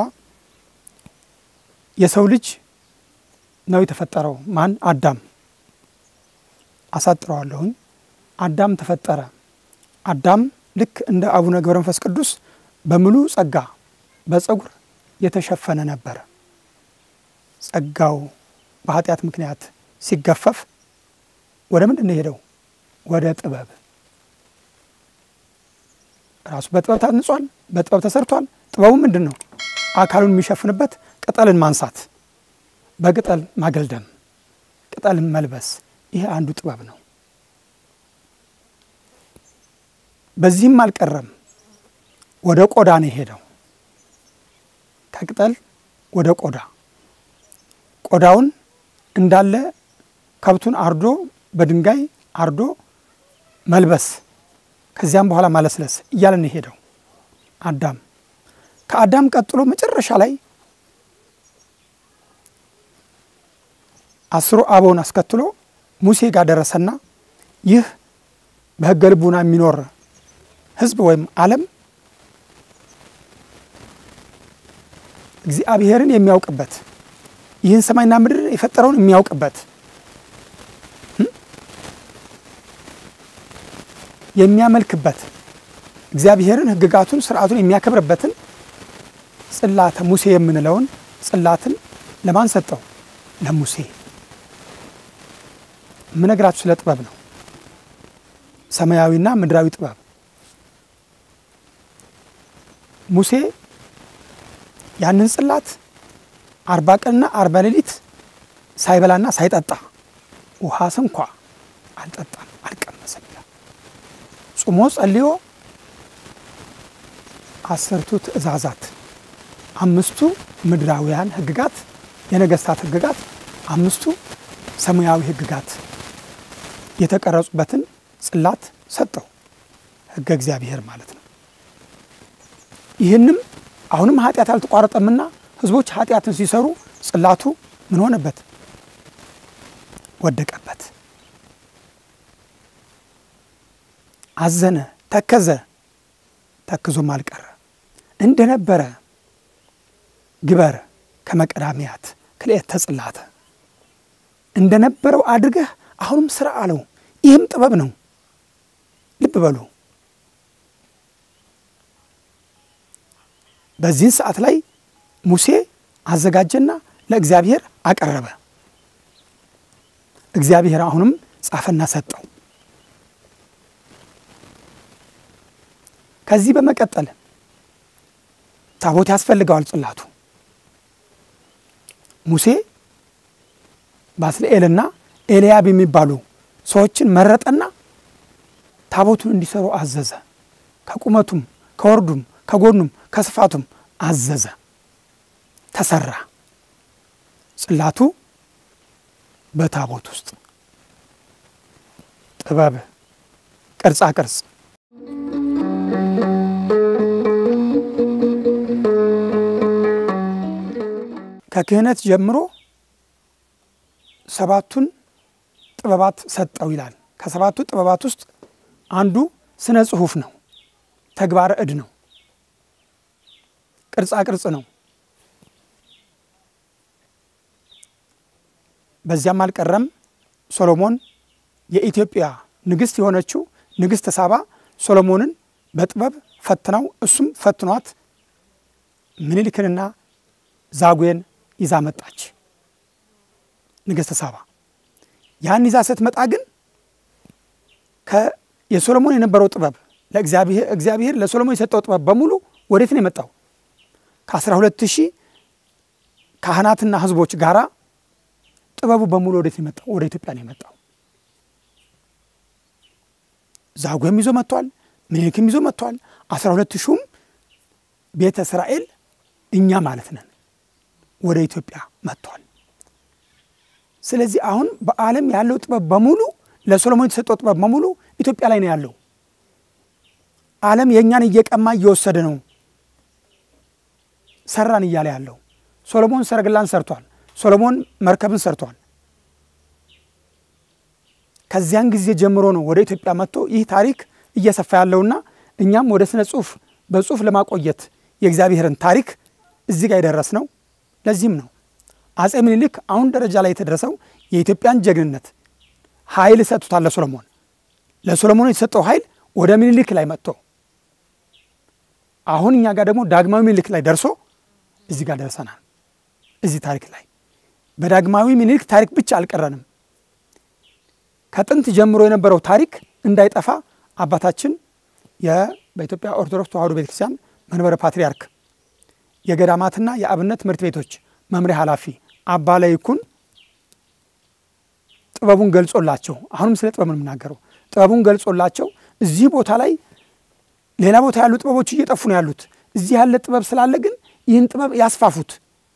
የሰው ልጅ ነው የተፈጠረው። ማን? አዳም። አሳጥረዋለሁኝ። አዳም ተፈጠረ። አዳም ልክ እንደ አቡነ ገብረ መንፈስ ቅዱስ በሙሉ ጸጋ በጸጉር የተሸፈነ ነበረ። ጸጋው በኃጢአት ምክንያት ሲገፈፍ ወደ ምንድን ነው የሄደው? ወደ ጥበብ ራሱ በጥበብ ታንጿል፣ በጥበብ ተሰርቷል። ጥበቡ ምንድን ነው? አካሉን የሚሸፍንበት ቅጠልን ማንሳት፣ በቅጠል ማገልደም፣ ቅጠልን መልበስ። ይሄ አንዱ ጥበብ ነው። በዚህም አልቀረም፣ ወደ ቆዳ ነው የሄደው። ከቅጠል ወደ ቆዳ ቆዳውን እንዳለ ከብቱን አርዶ በድንጋይ አርዶ መልበስ ከዚያም በኋላ ማለስለስ እያለን የሄደው አዳም። ከአዳም ቀጥሎ መጨረሻ ላይ አስሩ አበውን አስከትሎ ሙሴ ጋር ደረሰና ይህ በሕገ ልቡና የሚኖር ሕዝብ ወይም ዓለም እግዚአብሔርን የሚያውቅበት ይህን ሰማይና ምድር የፈጠረውን የሚያውቅበት የሚያመልክበት እግዚአብሔርን ሕግጋቱን ስርዓቱን የሚያከብርበትን ጽላተ ሙሴ የምንለውን ጽላትን ለማን ሰጠው? ለሙሴ። የምነግራችሁ ስለ ጥበብ ነው። ሰማያዊና ምድራዊ ጥበብ። ሙሴ ያንን ጽላት አርባ ቀንና አርባ ሌሊት ሳይበላና ሳይጠጣ ውሃ ስንኳ አልጠጣም አልቀመሰም ይላል። ጾሞ ጸልዮ አስርቱ ትእዛዛት አምስቱ ምድራውያን ህግጋት የነገስታት ህግጋት አምስቱ ሰማያዊ ህግጋት የተቀረጹበትን ጽላት ሰጠው። ህገ እግዚአብሔር ማለት ነው። ይህንም አሁንም ኃጢአት አልተቋረጠምና ህዝቦች ኃጢአትን ሲሰሩ ጽላቱ ምን ሆነበት? ወደቀበት። አዘነ፣ ተከዘ፣ ተክዞም አልቀረ። እንደነበረ ግበር ከመቀዳሚያት ክልኤተ ጽላተ እንደነበረው አድርገህ አሁንም ስራ አለው። ይህም ጥበብ ነው። ልብ በሉ። በዚህን ሰዓት ላይ ሙሴ አዘጋጀና ለእግዚአብሔር አቀረበ። እግዚአብሔር አሁንም ጻፈና ሰጠው። ከዚህ በመቀጠል ታቦት ያስፈልገዋል ጽላቱ። ሙሴ ባስልኤልና ኤልያብ የሚባሉ ሰዎችን መረጠና ታቦቱን እንዲሰሩ አዘዘ። ከቁመቱም ከወርዱም ከጎኑም ከስፋቱም አዘዘ። ተሰራ። ጽላቱ በታቦት ውስጥ ጥበብ፣ ቅርጻ ቅርጽ ከክህነት ጀምሮ ሰባቱን ጥበባት ሰጠው ይላል። ከሰባቱ ጥበባት ውስጥ አንዱ ስነ ጽሁፍ ነው። ተግባረ እድ ነው። ቅርጻ ቅርጽ ነው። በዚያም አልቀረም። ሶሎሞን የኢትዮጵያ ንግሥት የሆነችው ንግሥት ሳባ ሶሎሞንን በጥበብ ፈትናው እሱም ፈትኗት ምኒልክንና ዛጉዌን ይዛ መጣች። ንግሥት ሳባ ያን ይዛ ስትመጣ ግን የሶሎሞን የነበረው ጥበብ ለእግዚአብሔር እግዚአብሔር ለሶሎሞን የሰጠው ጥበብ በሙሉ ወዴት ነው የመጣው? ከአስራ ሁለት ሺህ ካህናትና ሕዝቦች ጋራ ጥበቡ በሙሉ ወዴት ነው የመጣው? ወደ ኢትዮጵያ ነው የመጣው። ዛጉዌም ይዞ መጥቷል። ምኒልክም ይዞ መጥቷል። አስራ ሁለት ሺሁም ቤተ እስራኤል እኛ ማለት ነን ወደ ኢትዮጵያ መጥቷል። ስለዚህ አሁን በዓለም ያለው ጥበብ በሙሉ ለሶሎሞን የተሰጠው ጥበብ በሙሉ ኢትዮጵያ ላይ ነው ያለው። ዓለም የእኛን እየቀማ እየወሰደ ነው ሰራን እያለ ያለው። ሶሎሞን ሰረገላን ሰርቷል። ሶሎሞን መርከብን ሰርቷል። ከዚያን ጊዜ ጀምሮ ነው ወደ ኢትዮጵያ መጥቶ ይህ ታሪክ እየሰፋ ያለውና እኛም ወደ ስነ ጽሁፍ በጽሁፍ ለማቆየት የእግዚአብሔርን ታሪክ እዚህ ጋር የደረስ ነው። ለዚህም ነው አጼ ምኒልክ አሁን ደረጃ ላይ የተደረሰው የኢትዮጵያን ጀግንነት ኃይል ሰጥቶታል ለሶሎሞን። ለሶሎሞን የተሰጠው ኃይል ወደ ምኒልክ ላይ መጥቶ አሁን እኛ ጋር ደግሞ ዳግማዊ ምኒልክ ላይ ደርሶ እዚህ ጋር ደርሰናል። እዚህ ታሪክ ላይ በዳግማዊ ምኒልክ ታሪክ ብቻ አልቀረንም። ከጥንት ጀምሮ የነበረው ታሪክ እንዳይጠፋ አባታችን በኢትዮጵያ ኦርቶዶክስ ተዋሕዶ ቤተክርስቲያን መንበረ ፓትርያርክ የገዳማትና የአብነት ትምህርት ቤቶች መምሪያ ኃላፊ አባ ለይኩን ጥበቡን ገልጾላቸው አሁንም ስለ ጥበብ ነው የምናገረው። ጥበቡን ገልጾላቸው እዚህ ቦታ ላይ ሌላ ቦታ ያሉ ጥበቦች እየጠፉ ነው ያሉት። እዚህ ያለ ጥበብ ስላለ ግን ይህን ጥበብ ያስፋፉት፣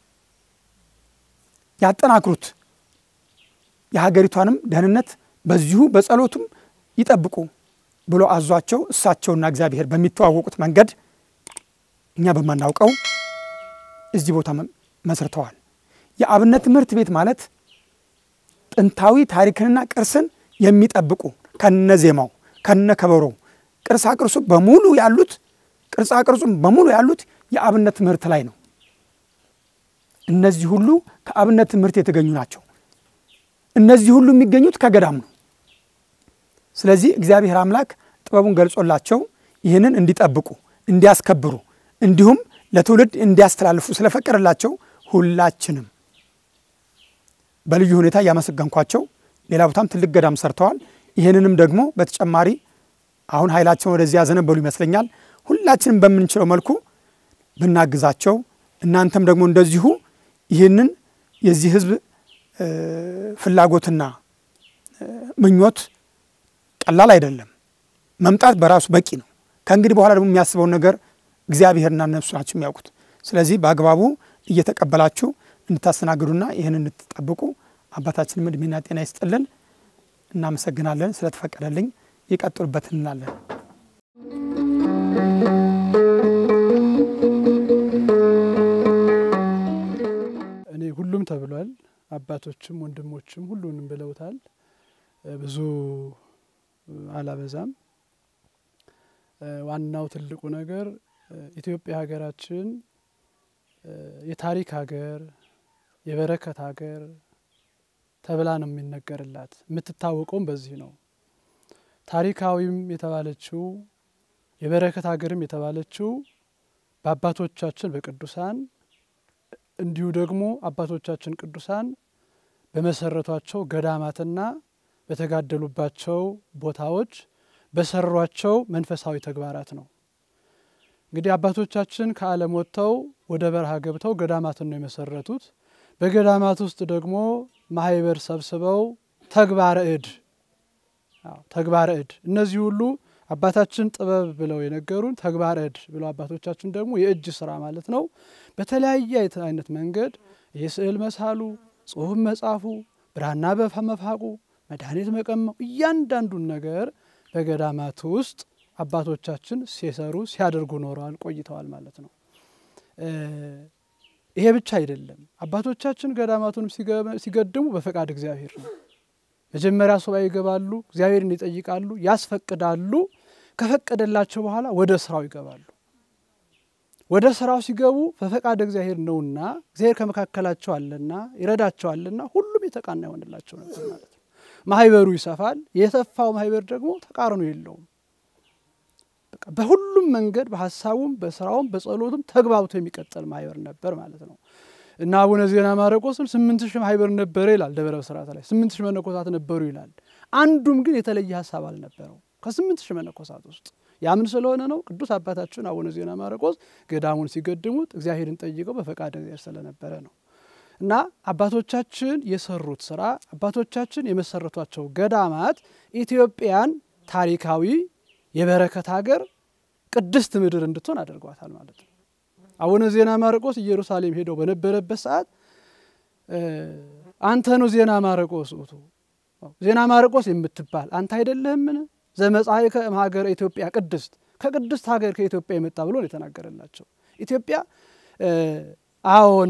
ያጠናክሩት፣ የሀገሪቷንም ደህንነት በዚሁ በጸሎቱም ይጠብቁ ብሎ አዟቸው እሳቸውና እግዚአብሔር በሚተዋወቁት መንገድ እኛ በማናውቀው እዚህ ቦታ መስርተዋል። የአብነት ትምህርት ቤት ማለት ጥንታዊ ታሪክንና ቅርስን የሚጠብቁ ከነ ዜማው ከነ ከበሮው ቅርሳ ቅርሱ በሙሉ ያሉት ቅርጻ ቅርጹም በሙሉ ያሉት የአብነት ትምህርት ላይ ነው። እነዚህ ሁሉ ከአብነት ትምህርት የተገኙ ናቸው። እነዚህ ሁሉ የሚገኙት ከገዳም ነው። ስለዚህ እግዚአብሔር አምላክ ጥበቡን ገልጾላቸው ይህንን እንዲጠብቁ እንዲያስከብሩ እንዲሁም ለትውልድ እንዲያስተላልፉ ስለፈቀደላቸው ሁላችንም በልዩ ሁኔታ እያመሰገንኳቸው ሌላ ቦታም ትልቅ ገዳም ሰርተዋል። ይህንንም ደግሞ በተጨማሪ አሁን ኃይላቸውን ወደዚህ ያዘነበሉ ይመስለኛል። ሁላችንም በምንችለው መልኩ ብናግዛቸው እናንተም ደግሞ እንደዚሁ ይህንን የዚህ ህዝብ ፍላጎትና ምኞት ቀላል አይደለም። መምጣት በራሱ በቂ ነው። ከእንግዲህ በኋላ ደግሞ የሚያስበውን ነገር እግዚአብሔርና እነሱ ናቸው የሚያውቁት። ስለዚህ በአግባቡ እየተቀበላችሁ እንድታስተናግዱና ይህን እንድትጠብቁ አባታችንም እድሜና ጤና ይስጥልን። እናመሰግናለን ስለተፈቀደልኝ። ይቀጥሉበት እንላለን። እኔ ሁሉም ተብሏል። አባቶችም ወንድሞችም ሁሉንም ብለውታል። ብዙ አላበዛም። ዋናው ትልቁ ነገር ኢትዮጵያ ሀገራችን የታሪክ ሀገር፣ የበረከት ሀገር ተብላ ነው የሚነገርላት። የምትታወቀውም በዚህ ነው። ታሪካዊም የተባለችው የበረከት ሀገርም የተባለችው በአባቶቻችን በቅዱሳን እንዲሁ ደግሞ አባቶቻችን ቅዱሳን በመሰረቷቸው ገዳማትና በተጋደሉባቸው ቦታዎች በሰሯቸው መንፈሳዊ ተግባራት ነው። እንግዲህ አባቶቻችን ከዓለም ወጥተው ወደ በረሃ ገብተው ገዳማትን ነው የመሰረቱት። በገዳማት ውስጥ ደግሞ ማህበር ሰብስበው ተግባረ እድ ተግባረ እድ እነዚህ ሁሉ አባታችን ጥበብ ብለው የነገሩን ተግባረ እድ ብለው አባቶቻችን ደግሞ የእጅ ስራ ማለት ነው። በተለያየ አይነት መንገድ የስዕል መሳሉ፣ ጽሁፍ መጻፉ፣ ብራና መፋቁ፣ መድኃኒት መቀመው እያንዳንዱን ነገር በገዳማት ውስጥ አባቶቻችን ሲሰሩ ሲያደርጉ ኖረዋል ቆይተዋል ማለት ነው። ይሄ ብቻ አይደለም። አባቶቻችን ገዳማቱንም ሲገድሙ በፈቃድ እግዚአብሔር ነው። መጀመሪያ ሱባኤ ይገባሉ፣ እግዚአብሔርን ይጠይቃሉ፣ ያስፈቅዳሉ። ከፈቀደላቸው በኋላ ወደ ስራው ይገባሉ። ወደ ስራው ሲገቡ በፈቃድ እግዚአብሔር ነውና እግዚአብሔር ከመካከላቸው አለና ይረዳቸዋልና ሁሉም የተቃና ይሆንላቸው ነበር ማለት ነው። ማህበሩ ይሰፋል። የሰፋው ማህበር ደግሞ ተቃርኖ የለውም። በሁሉም መንገድ በሀሳቡም በስራውም በጸሎቱም ተግባብቶ የሚቀጠል ማህበር ነበር ማለት ነው እና አቡነ ዜና ማርቆስም ስምንት ሺህ ማህበር ነበረ ይላል ደብረ ብስራት ላይ ስምንት ሺህ መነኮሳት ነበሩ ይላል። አንዱም ግን የተለየ ሀሳብ አልነበረው ከስምንት ሺህ መነኮሳት ውስጥ ያምን ስለሆነ ነው። ቅዱስ አባታችን አቡነ ዜና ማርቆስ ገዳሙን ሲገድሙት እግዚአብሔርን ጠይቀው በፈቃድ እግዚአብሔር ስለነበረ ነው እና አባቶቻችን የሰሩት ስራ አባቶቻችን የመሰረቷቸው ገዳማት ኢትዮጵያን ታሪካዊ የበረከት ሀገር ቅድስት ምድር እንድትሆን አድርጓታል ማለት ነው። አቡነ ዜና ማርቆስ ኢየሩሳሌም ሄደው በነበረበት ሰዓት አንተ ነው ዜና ማርቆስ ውእቱ ዜና ማርቆስ የምትባል አንተ አይደለህምን? ዘመጻእከ እምሀገረ ኢትዮጵያ ቅድስት ከቅድስት ሀገር ከኢትዮጵያ የመጣ ብሎ ነው የተናገረላቸው። ኢትዮጵያ አዎን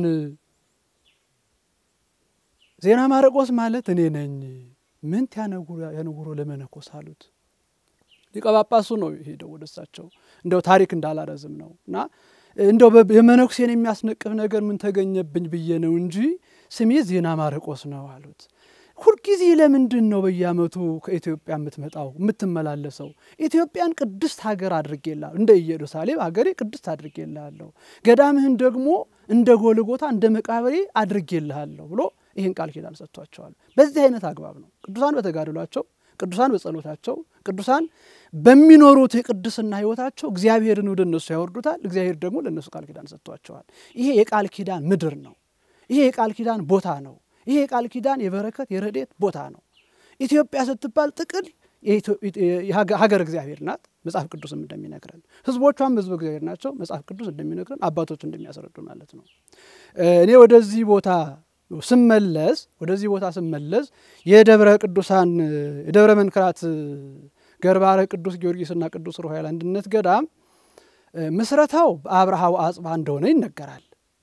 ዜና ማርቆስ ማለት እኔ ነኝ። ምንት ያነጉሮ ለመነኮስ አሉት። ሊቀ ጳጳሱ ነው ሄደው ወደ እሳቸው እንደው ታሪክ እንዳላረዝም ነው እና እንደው የመነኩሴን የሚያስነቅፍ ነገር ምን ተገኘብኝ ብዬ ነው እንጂ ስሜ ዜና ማርቆስ ነው አሉት። ሁልጊዜ ለምንድን ነው በየዓመቱ ከኢትዮጵያ የምትመጣው የምትመላለሰው? ኢትዮጵያን ቅድስት ሀገር አድርጌልሃለሁ፣ እንደ ኢየሩሳሌም ሀገሬ ቅድስት አድርጌልሃለሁ፣ ገዳምህን ደግሞ እንደ ጎልጎታ እንደ መቃብሬ አድርጌልሃለሁ ብሎ ይህን ቃል ኪዳን ሰጥቷቸዋል። በዚህ አይነት አግባብ ነው ቅዱሳን በተጋድሏቸው ቅዱሳን በጸሎታቸው ቅዱሳን በሚኖሩት የቅድስና ሕይወታቸው እግዚአብሔርን ወደ እነሱ ያወርዱታል። እግዚአብሔር ደግሞ ለእነሱ ቃል ኪዳን ሰጥቷቸዋል። ይሄ የቃል ኪዳን ምድር ነው። ይሄ የቃል ኪዳን ቦታ ነው። ይሄ የቃል ኪዳን የበረከት የረድኤት ቦታ ነው። ኢትዮጵያ ስትባል ጥቅል ሀገር እግዚአብሔር ናት። መጽሐፍ ቅዱስም እንደሚነግረን ሕዝቦቿም ሕዝብ እግዚአብሔር ናቸው። መጽሐፍ ቅዱስ እንደሚነግረን አባቶች እንደሚያስረዱ ማለት ነው። እኔ ወደዚህ ቦታ ስመለስ ወደዚህ ቦታ ስመለስ የደብረ ቅዱሳን የደብረ መንክራት ገርባረ ቅዱስ ጊዮርጊስና ቅዱስ ሩፋኤል አንድነት ገዳም ምስረታው በአብርሃው አጽባ እንደሆነ ይነገራል።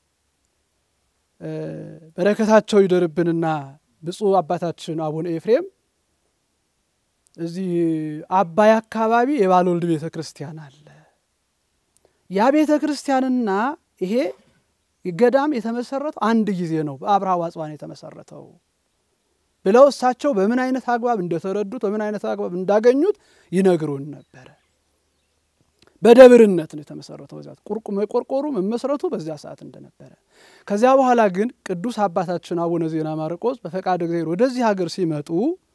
በረከታቸው ይደርብንና ብፁዕ አባታችን አቡነ ኤፍሬም እዚህ አባይ አካባቢ የባልወልድ ቤተ ክርስቲያን አለ። ያ ቤተ ክርስቲያንና ይሄ ገዳም የተመሰረተው አንድ ጊዜ ነው። በአብርሃ አጽባ ነው የተመሰረተው ብለው እሳቸው በምን አይነት አግባብ እንደተረዱት በምን አይነት አግባብ እንዳገኙት ይነግሩን ነበረ። በደብርነት ነው የተመሰረተው። በዚያ ቁርቁ መቆርቆሩ መመስረቱ በዚያ ሰዓት እንደነበረ። ከዚያ በኋላ ግን ቅዱስ አባታችን አቡነ ዜና ማርቆስ በፈቃድ እግዚአብሔር ወደዚህ ሀገር ሲመጡ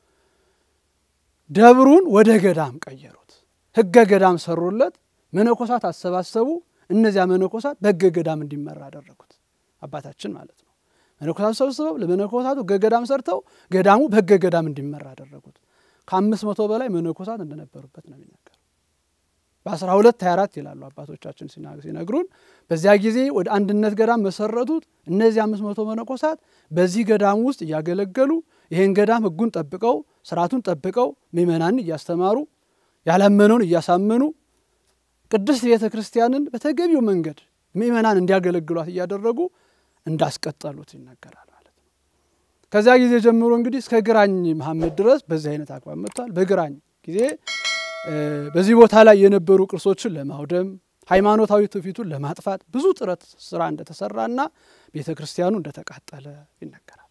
ደብሩን ወደ ገዳም ቀየሩት። ሕገ ገዳም ሰሩለት። መነኮሳት አሰባሰቡ። እነዚያ መነኮሳት በሕገ ገዳም እንዲመራ አደረጉት። አባታችን ማለት ነው። መነኮሳት ሰብስበው ለመነኮሳቱ ሕገ ገዳም ሰርተው ገዳሙ በሕገ ገዳም እንዲመራ አደረጉት። ከአምስት መቶ በላይ መነኮሳት እንደነበሩበት ነው የሚነገር በአስራ ሁለት ሀያ አራት ይላሉ አባቶቻችን ሲነግሩን። በዚያ ጊዜ ወደ አንድነት ገዳም መሰረቱት። እነዚህ አምስት መቶ መነኮሳት በዚህ ገዳም ውስጥ እያገለገሉ ይህን ገዳም ሕጉን ጠብቀው ስርዓቱን ጠብቀው ምእመናንን እያስተማሩ ያላመነውን እያሳመኑ ቅድስት ቤተ ክርስቲያንን በተገቢው መንገድ ምእመናን እንዲያገለግሏት እያደረጉ እንዳስቀጠሉት ይነገራል ማለት ነው። ከዚያ ጊዜ ጀምሮ እንግዲህ እስከ ግራኝ መሐመድ ድረስ በዚህ አይነት አግባብ መጥቷል። በግራኝ ጊዜ በዚህ ቦታ ላይ የነበሩ ቅርሶችን ለማውደም ሃይማኖታዊ ትውፊቱን ለማጥፋት ብዙ ጥረት ስራ እንደተሰራና ቤተ ክርስቲያኑ እንደተቃጠለ ይነገራል።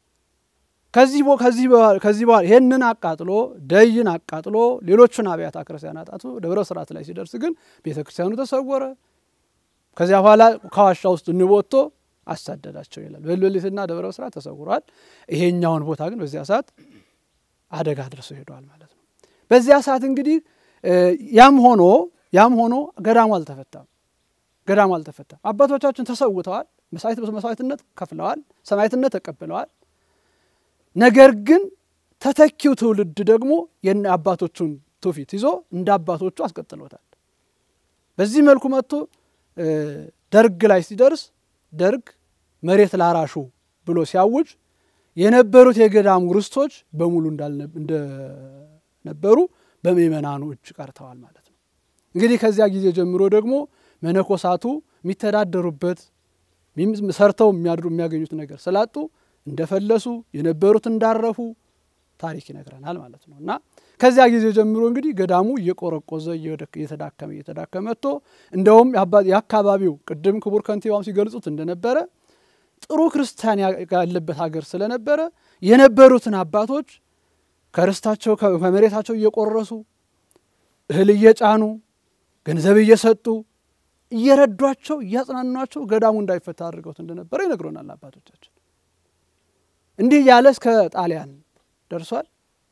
ከዚህ ከዚህ በኋላ ይህንን አቃጥሎ ደይን አቃጥሎ ሌሎቹን አብያተ ክርስቲያናት አጥቶ ደብረ ስርዓት ላይ ሲደርስ ግን ቤተ ክርስቲያኑ ተሰወረ። ከዚያ በኋላ ከዋሻ ውስጥ ንብ ወጥቶ አሳደዳቸው ይላል። በሌሊትና ደብረ ስርዓት ተሰውሯል። ይሄኛውን ቦታ ግን በዚያ ሰዓት አደጋ ደርሰው ሄደዋል ማለት ነው። በዚያ ሰዓት እንግዲህ ያም ሆኖ ያም ሆኖ ገዳሙ አልተፈታም። ገዳሙ አልተፈታም። አባቶቻችን ተሰውተዋል፣ መስዋዕትነት ከፍለዋል፣ ሰማዕትነት ተቀብለዋል። ነገር ግን ተተኪው ትውልድ ደግሞ የነ አባቶቹን ትውፊት ይዞ እንደ አባቶቹ አስቀጥሎታል። በዚህ መልኩ መጥቶ ደርግ ላይ ሲደርስ ደርግ መሬት ላራሹ ብሎ ሲያውጅ የነበሩት የገዳሙ ርስቶች በሙሉ እንደነበሩ በምእመናኑ እጅ ቀርተዋል ማለት ነው። እንግዲህ ከዚያ ጊዜ ጀምሮ ደግሞ መነኮሳቱ የሚተዳደሩበት ሰርተው የሚያድሩ የሚያገኙት ነገር ስላጡ እንደፈለሱ የነበሩት እንዳረፉ ታሪክ ይነግረናል ማለት ነው። እና ከዚያ ጊዜ ጀምሮ እንግዲህ ገዳሙ እየቆረቆዘ እየተዳከመ እየተዳከመ መጥቶ እንደውም የአካባቢው ቅድም ክቡር ከንቲባውም ሲገልጹት እንደነበረ ጥሩ ክርስቲያን ያለበት ሀገር ስለነበረ የነበሩትን አባቶች ከርስታቸው ከመሬታቸው እየቆረሱ እህል እየጫኑ ገንዘብ እየሰጡ እየረዷቸው እያጽናኗቸው ገዳሙ እንዳይፈታ አድርገውት እንደነበረ ይነግሮናል አባቶቻችን። እንዲህ እያለ እስከ ጣሊያን ደርሷል።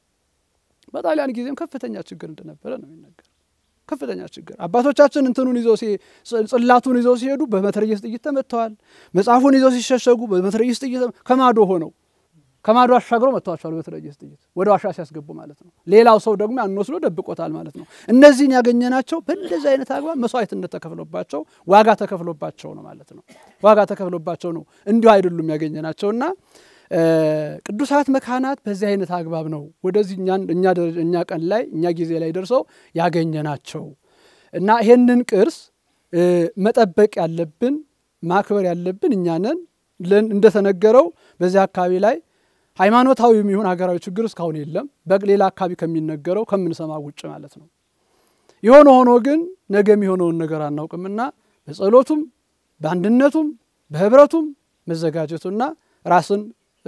በጣሊያን ጊዜም ከፍተኛ ችግር እንደነበረ ነው የሚነገር። ከፍተኛ ችግር አባቶቻችን እንትኑን ይዘው ጽላቱን ይዘው ሲሄዱ በመትረየስ ጥይት ተመትተዋል። መጽሐፉን ይዘው ሲሸሸጉ በመትረየስ ጥይት ከማዶ ሆነው ከማዶ አሻግሮ መጥተዋቸዋል። በመትረየስ ጥይት ወደ ዋሻ ሲያስገቡ ማለት ነው። ሌላው ሰው ደግሞ ያን ወስዶ ደብቆታል ማለት ነው። እነዚህን ያገኘናቸው በእንደዚህ አይነት አግባብ መስዋዕትነት ተከፍሎባቸው ዋጋ ተከፍሎባቸው ነው ማለት ነው። ዋጋ ተከፍሎባቸው ነው እንዲሁ አይደሉም ያገኘናቸውና ቅዱሳት መካናት በዚህ አይነት አግባብ ነው ወደዚህ እኛ ቀን ላይ እኛ ጊዜ ላይ ደርሰው ያገኘናቸው እና ይሄንን ቅርስ መጠበቅ ያለብን ማክበር ያለብን እኛ ነን። እንደተነገረው በዚህ አካባቢ ላይ ሃይማኖታዊ የሚሆን ሀገራዊ ችግር እስካሁን የለም፣ በሌላ አካባቢ ከሚነገረው ከምንሰማ ውጭ ማለት ነው። የሆነ ሆኖ ግን ነገ የሚሆነውን ነገር አናውቅምና በጸሎቱም በአንድነቱም በህብረቱም መዘጋጀቱና ራስን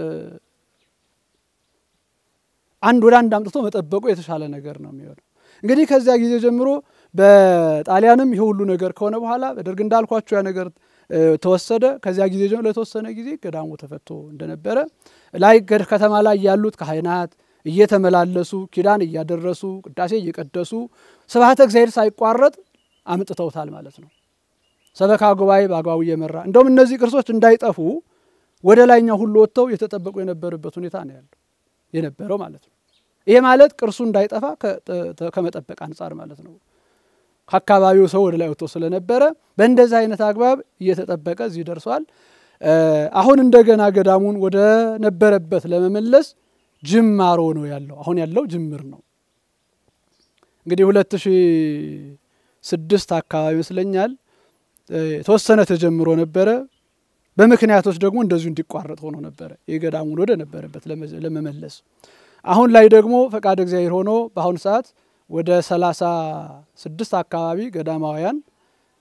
አንድ ወደ አንድ አምጥቶ መጠበቁ የተሻለ ነገር ነው የሚሆነው። እንግዲህ ከዚያ ጊዜ ጀምሮ በጣሊያንም ይሄ ሁሉ ነገር ከሆነ በኋላ በደርግ እንዳልኳቸው ያ ነገር ተወሰደ። ከዚያ ጊዜ ጀምሮ ለተወሰነ ጊዜ ገዳሙ ተፈቶ እንደነበረ ላይ ከተማ ላይ ያሉት ካህናት እየተመላለሱ ኪዳን እያደረሱ ቅዳሴ እየቀደሱ ስብሐተ እግዚአብሔር ሳይቋረጥ አምጥተውታል ማለት ነው። ሰበካ ጉባኤ በአግባቡ እየመራ እንደውም እነዚህ ቅርሶች እንዳይጠፉ ወደ ላይኛው ሁሉ ወጥተው የተጠበቁ የነበረበት ሁኔታ ነው ያለው የነበረው ማለት ነው። ይሄ ማለት ቅርሱ እንዳይጠፋ ከመጠበቅ አንጻር ማለት ነው። ከአካባቢው ሰው ወደ ላይ ወጥቶ ስለነበረ በእንደዚህ አይነት አግባብ እየተጠበቀ እዚህ ደርሷል። አሁን እንደገና ገዳሙን ወደ ነበረበት ለመመለስ ጅማሮ ነው ያለው። አሁን ያለው ጅምር ነው። እንግዲህ ሁለት ሺህ ስድስት አካባቢ ይመስለኛል የተወሰነ ተጀምሮ ነበረ። በምክንያቶች ደግሞ እንደዚሁ እንዲቋረጥ ሆኖ ነበረ የገዳሙን ወደ ነበረበት ለመመለስ። አሁን ላይ ደግሞ ፈቃድ እግዚአብሔር ሆኖ በአሁኑ ሰዓት ወደ ሰላሳ ስድስት አካባቢ ገዳማውያን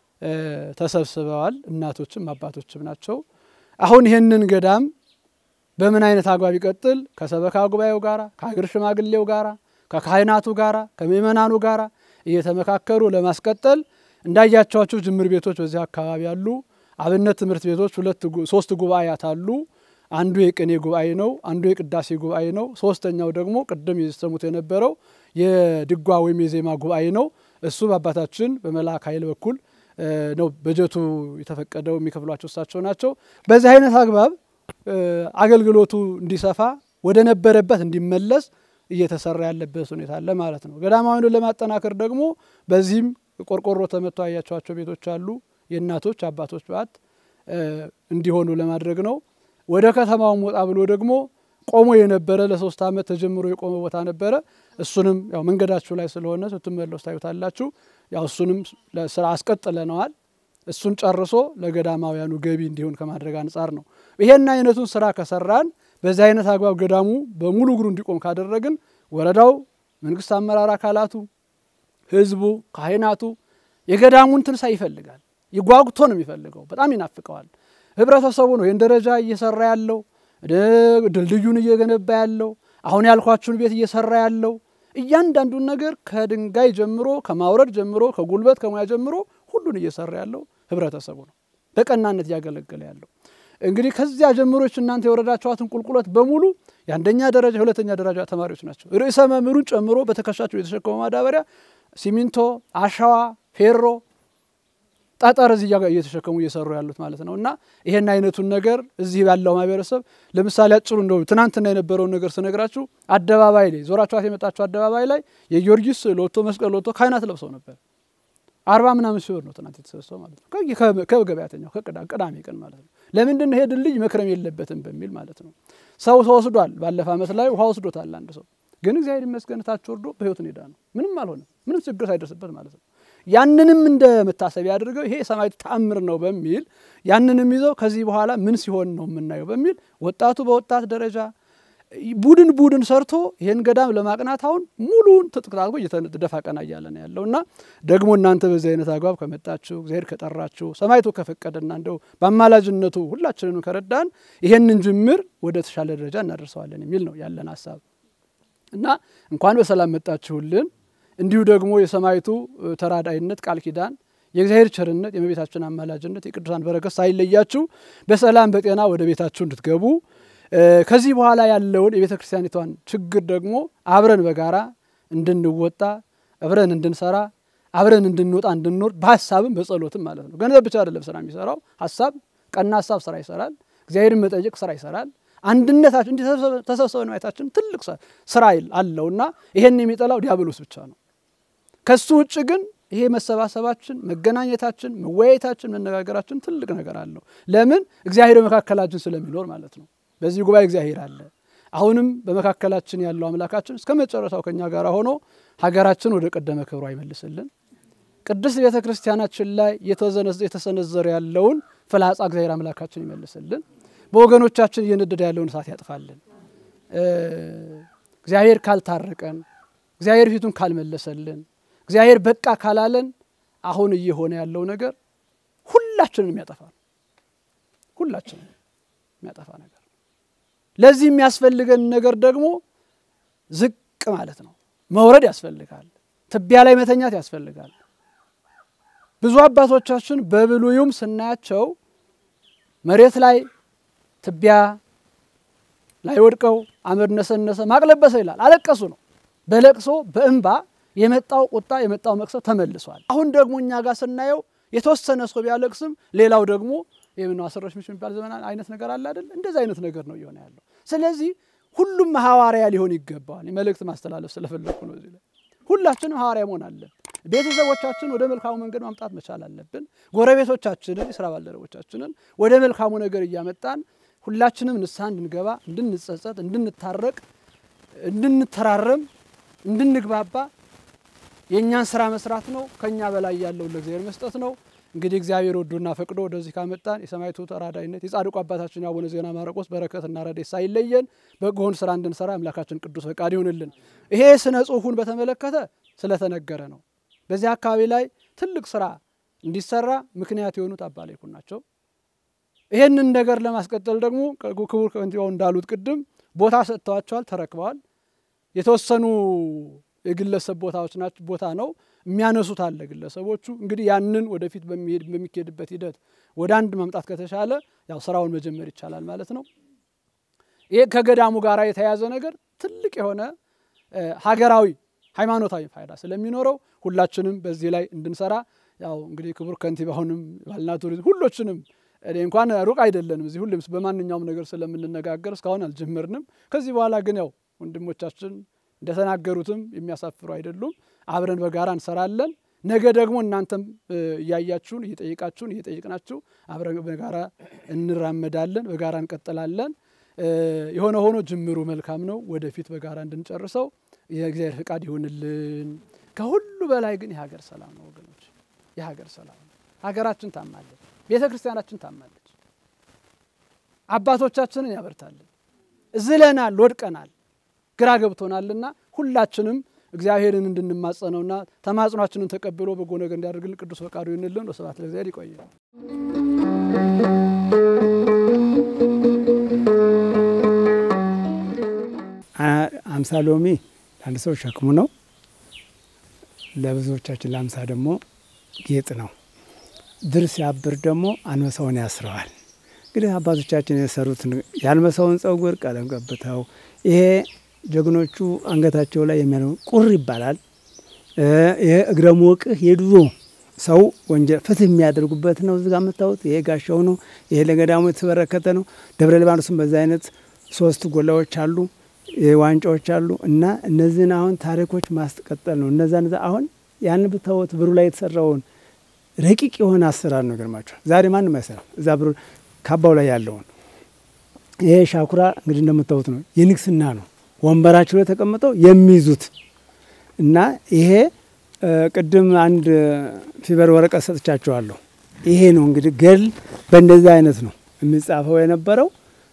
ተሰብስበዋል። እናቶችም አባቶችም ናቸው። አሁን ይህንን ገዳም በምን አይነት አግባብ ይቀጥል? ከሰበካ ጉባኤው ጋራ፣ ከሀገር ሽማግሌው ጋራ፣ ከካህናቱ ጋራ፣ ከምእመናኑ ጋራ እየተመካከሩ ለማስቀጠል እንዳያቸዋቸው ጅምር ቤቶች በዚህ አካባቢ አሉ። አብነት ትምህርት ቤቶች ሁለት ሶስት ጉባኤያት አሉ። አንዱ የቅኔ ጉባኤ ነው። አንዱ የቅዳሴ ጉባኤ ነው። ሶስተኛው ደግሞ ቅድም የሰሙት የነበረው የድጓ ወይም የዜማ ጉባኤ ነው። እሱ በአባታችን በመልአክ ኃይል በኩል ነው በጀቱ የተፈቀደው የሚከፍሏቸው እሳቸው ናቸው። በዚህ አይነት አግባብ አገልግሎቱ እንዲሰፋ ወደ ነበረበት እንዲመለስ እየተሰራ ያለበት ሁኔታ አለ ማለት ነው። ገዳማዊን ለማጠናከር ደግሞ በዚህም ቆርቆሮ ተመቶ ያያቸዋቸው ቤቶች አሉ። የእናቶች አባቶች በዓት እንዲሆኑ ለማድረግ ነው። ወደ ከተማውም ወጣ ብሎ ደግሞ ቆሞ የነበረ ለሶስት ዓመት ተጀምሮ የቆመ ቦታ ነበረ። እሱንም ያው መንገዳችሁ ላይ ስለሆነ ስትመለሱ ታዩታላችሁ። ያው እሱንም ለስራ አስቀጥለነዋል። እሱን ጨርሶ ለገዳማውያኑ ገቢ እንዲሆን ከማድረግ አንጻር ነው። ይሄን አይነቱን ስራ ከሰራን በዚህ አይነት አግባብ ገዳሙ በሙሉ እግሩ እንዲቆም ካደረግን ወረዳው፣ መንግስት አመራር አካላቱ፣ ህዝቡ፣ ካህናቱ የገዳሙን ትንሣኤ ይፈልጋል። ይጓጉቶ ነው የሚፈልገው። በጣም ይናፍቀዋል። ህብረተሰቡ ነው ይህን ደረጃ እየሰራ ያለው ድልድዩን እየገነባ ያለው አሁን ያልኳችሁን ቤት እየሰራ ያለው እያንዳንዱን ነገር ከድንጋይ ጀምሮ ከማውረድ ጀምሮ ከጉልበት ከሙያ ጀምሮ ሁሉን እየሰራ ያለው ህብረተሰቡ ነው። በቀናነት እያገለገለ ያለው እንግዲህ ከዚያ ጀምሮች እናንተ የወረዳችኋትን ቁልቁለት በሙሉ የአንደኛ ደረጃ የሁለተኛ ደረጃ ተማሪዎች ናቸው። ርዕሰ መምህሩን ጨምሮ በትከሻቸው የተሸከመው ማዳበሪያ፣ ሲሚንቶ፣ አሸዋ፣ ፌሮ ጠጠር እዚህ እየተሸከሙ እየሰሩ ያሉት ማለት ነው። እና ይሄን አይነቱን ነገር እዚህ ያለው ማህበረሰብ ለምሳሌ አጭሩ እንደው ትናንትና የነበረውን ነገር ስነግራችሁ አደባባይ ላይ ዞራችኋት የመጣችሁ አደባባይ ላይ የጊዮርጊስ ሎቶ መስቀል ሎቶ ካህናት ለብሰው ነበር። አርባ ምናምን ሲሆን ነው ትናንት የተሰበሰበው ማለት ነው። ከገበያተኛው ቅዳሜ ቀን ማለት ነው። ለምንድን ነው ይሄ ድልድይ መክረም የለበትም በሚል ማለት ነው። ሰው ተወስዷል። ባለፈ ዓመት ላይ ውሃ ወስዶታል አንድ ሰው ግን እግዚአብሔር ይመስገን ታች ወርዶ በህይወት ሄዳ ነው። ምንም አልሆነም። ምንም ችግር ሳይደርስበት ማለት ነው። ያንንም እንደ መታሰቢያ አድርገው ይሄ የሰማዕታት ተአምር ነው በሚል ያንንም ይዘው ከዚህ በኋላ ምን ሲሆን ነው የምናየው በሚል ወጣቱ በወጣት ደረጃ ቡድን ቡድን ሰርቶ ይህን ገዳም ለማቅናት አሁን ሙሉን ትጥቅ ታጥቆ እየተደፋ ቀና እያለ ነው ያለው እና ደግሞ እናንተ በዚህ አይነት አግባብ ከመጣችሁ እግዚአብሔር ከጠራችሁ ሰማዕቱ ከፈቀደና እንደው በአማላጅነቱ ሁላችንንም ከረዳን ይሄንን ጅምር ወደ ተሻለ ደረጃ እናደርሰዋለን የሚል ነው ያለን ሀሳብ እና እንኳን በሰላም መጣችሁልን። እንዲሁ ደግሞ የሰማዕቱ ተራዳይነት ቃል ኪዳን የእግዚአብሔር ቸርነት የእመቤታችን አማላጅነት የቅዱሳን በረከት ሳይለያችሁ በሰላም በጤና ወደ ቤታችሁ እንድትገቡ ከዚህ በኋላ ያለውን የቤተ ክርስቲያኒቷን ችግር ደግሞ አብረን በጋራ እንድንወጣ አብረን እንድንሰራ አብረን እንድንወጣ እንድንወርድ በሀሳብም በጸሎትም ማለት ነው። ገንዘብ ብቻ አይደለም ስራ የሚሰራው ሀሳብ ቀና ሀሳብ ስራ ይሰራል። እግዚአብሔርን መጠየቅ ስራ ይሰራል። አንድነታችን እንዲህ ተሰብስበን ማየታችን ትልቅ ስራ አለውና ይሄን የሚጠላው ዲያብሎስ ብቻ ነው። ከሱ ውጭ ግን ይሄ መሰባሰባችን፣ መገናኘታችን፣ መወያየታችን፣ መነጋገራችን ትልቅ ነገር አለው። ለምን እግዚአብሔር በመካከላችን ስለሚኖር ማለት ነው። በዚህ ጉባኤ እግዚአብሔር አለ። አሁንም በመካከላችን ያለው አምላካችን እስከ መጨረሻው ከኛ ጋር ሆኖ ሀገራችን ወደ ቀደመ ክብሯ ይመልስልን። ቅድስት ቤተ ክርስቲያናችን ላይ የተሰነዘረ ያለውን ፍላጻ እግዚአብሔር አምላካችን ይመልስልን። በወገኖቻችን እየነደደ ያለውን እሳት ያጥፋልን። እግዚአብሔር ካልታረቀን፣ እግዚአብሔር ፊቱን ካልመለሰልን፣ እግዚአብሔር በቃ ካላለን አሁን እየሆነ ያለው ነገር ሁላችንን የሚያጠፋ ነው። ሁላችንን የሚያጠፋ ነገር ለዚህ የሚያስፈልገን ነገር ደግሞ ዝቅ ማለት ነው። መውረድ ያስፈልጋል። ትቢያ ላይ መተኛት ያስፈልጋል። ብዙ አባቶቻችን በብሉዩም ስናያቸው መሬት ላይ ትቢያ ላይ ወድቀው አመድ ነሰነሰ ማቅለበሰ ይላል። አለቀሱ ነው። በለቅሶ በእንባ የመጣው ቁጣ የመጣው መቅሰፍ ተመልሷል። አሁን ደግሞ እኛ ጋር ስናየው የተወሰነ ሰው ቢያለቅስም ሌላው ደግሞ የምነው አስረሽ ምች የሚባል ዘመን አይነት ነገር አለ አይደል? እንደዚህ አይነት ነገር ነው እየሆነ ያለው። ስለዚህ ሁሉም ሐዋርያ ሊሆን ይገባዋል። መልእክት ማስተላለፍ ስለፈለኩ ነው። እዚህ ላይ ሁላችንም ሐዋርያ መሆን አለን። ቤተሰቦቻችን ወደ መልካሙ መንገድ ማምጣት መቻል አለብን። ጎረቤቶቻችንን፣ የስራ ባልደረቦቻችንን ወደ መልካሙ ነገር እያመጣን ሁላችንም ንስሐ እንድንገባ፣ እንድንጸጸት፣ እንድንታረቅ፣ እንድንተራረም፣ እንድንግባባ የእኛን ስራ መስራት ነው። ከኛ በላይ ያለውን ለእግዚአብሔር መስጠት ነው። እንግዲህ እግዚአብሔር ወዶና ፈቅዶ ወደዚህ ካመጣን የሰማዕቱ ተራዳይነት የጻድቁ አባታችን የአቡነ ዜና ማርቆስ በረከትና ረድኤት ሳይለየን በጎውን ስራ እንድንሰራ አምላካችን ቅዱስ ፈቃድ ይሁንልን። ይሄ ስነ ጽሁፉን በተመለከተ ስለተነገረ ነው። በዚህ አካባቢ ላይ ትልቅ ስራ እንዲሰራ ምክንያት የሆኑት አባ ላይኩን ናቸው። ይሄንን ነገር ለማስቀጠል ደግሞ ክቡር ከንቲባው እንዳሉት ቅድም ቦታ ሰጥተዋቸዋል፣ ተረክበዋል። የተወሰኑ የግለሰብ ቦታዎች ናቸው ቦታ ነው የሚያነሱት አለ ግለሰቦቹ። እንግዲህ ያንን ወደፊት በሚካሄድበት ሂደት ወደ አንድ ማምጣት ከተቻለ ያው ስራውን መጀመር ይቻላል ማለት ነው። ይሄ ከገዳሙ ጋር የተያያዘ ነገር ትልቅ የሆነ ሀገራዊ ሃይማኖታዊ ፋይዳ ስለሚኖረው ሁላችንም በዚህ ላይ እንድንሰራ ያው እንግዲህ ክቡር ከንቲባውንም ባህልና ቱሪዝም ሁሎችንም እኔ እንኳን ሩቅ አይደለንም እዚህ ሁሌም በማንኛውም ነገር ስለምንነጋገር እስካሁን አልጀመርንም። ከዚህ በኋላ ግን ያው ወንድሞቻችን እንደተናገሩትም የሚያሳፍሩ አይደሉም። አብረን በጋራ እንሰራለን። ነገ ደግሞ እናንተም እያያችሁን እየጠየቃችሁን እየጠየቅናችሁ አብረን በጋራ እንራመዳለን፣ በጋራ እንቀጥላለን። የሆነ ሆኖ ጅምሩ መልካም ነው። ወደፊት በጋራ እንድንጨርሰው የእግዚአብሔር ፍቃድ ይሁንልን። ከሁሉ በላይ ግን የሀገር ሰላም ነው ወገኖች፣ የሀገር ሰላም ነው። ሀገራችን ታማለች፣ ቤተ ክርስቲያናችን ታማለች። አባቶቻችንን ያበርታልን። ዝለናል፣ ወድቀናል፣ ግራ ገብቶናልና ሁላችንም እግዚአብሔርን እንድንማጸነውና ተማጽኗችንን ተቀብሎ በጎ ነገር እንዲያደርግልን ቅዱስ ፈቃዱ ይሁንልን። ወስብሐት ለእግዚአብሔር። ይቆያል። አምሳ ሎሚ ለአንድ ሰው ሸክሙ ነው። ለብዙዎቻችን ለአምሳ ደግሞ ጌጥ ነው። ድር ሲያብር ደግሞ አንበሳውን ያስረዋል። እንግዲህ አባቶቻችን የሰሩትን የአንበሳውን ጸጉር ቀለም ቀብተው ይሄ ጀግኖቹ አንገታቸው ላይ የሚያ ቁር ይባላል። ይሄ እግረ ሞቅህ የድሮ ሰው ወንጀል ፍትህ የሚያደርጉበት ነው። እዚጋ የምታዩት ይሄ ጋሻው ነው። ይሄ ለገዳሙ የተበረከተ ነው። ደብረ ሊባኖስም በዛ አይነት ሶስት ጎላዎች አሉ፣ ዋንጫዎች አሉ እና እነዚህን አሁን ታሪኮች ማስቀጠል ነው። እነዛ ነዛ አሁን ያን ብታወት ብሩ ላይ የተሰራውን ረቂቅ የሆነ አሰራር ነው። ገርማቸዋል። ዛሬ ማንም አይሰራም። እዛ ብሩ ካባው ላይ ያለውን ይሄ ሻኩራ እንግዲህ እንደምታዩት ነው። የንግስና ነው። ወንበራቸው ላይ ተቀምጠው የሚይዙት እና ይሄ ቅድም አንድ ፊበር ወረቀት ሰጥቻቸዋለሁ። ይሄ ነው እንግዲህ ገድል በእንደዚህ አይነት ነው የሚጻፈው የነበረው።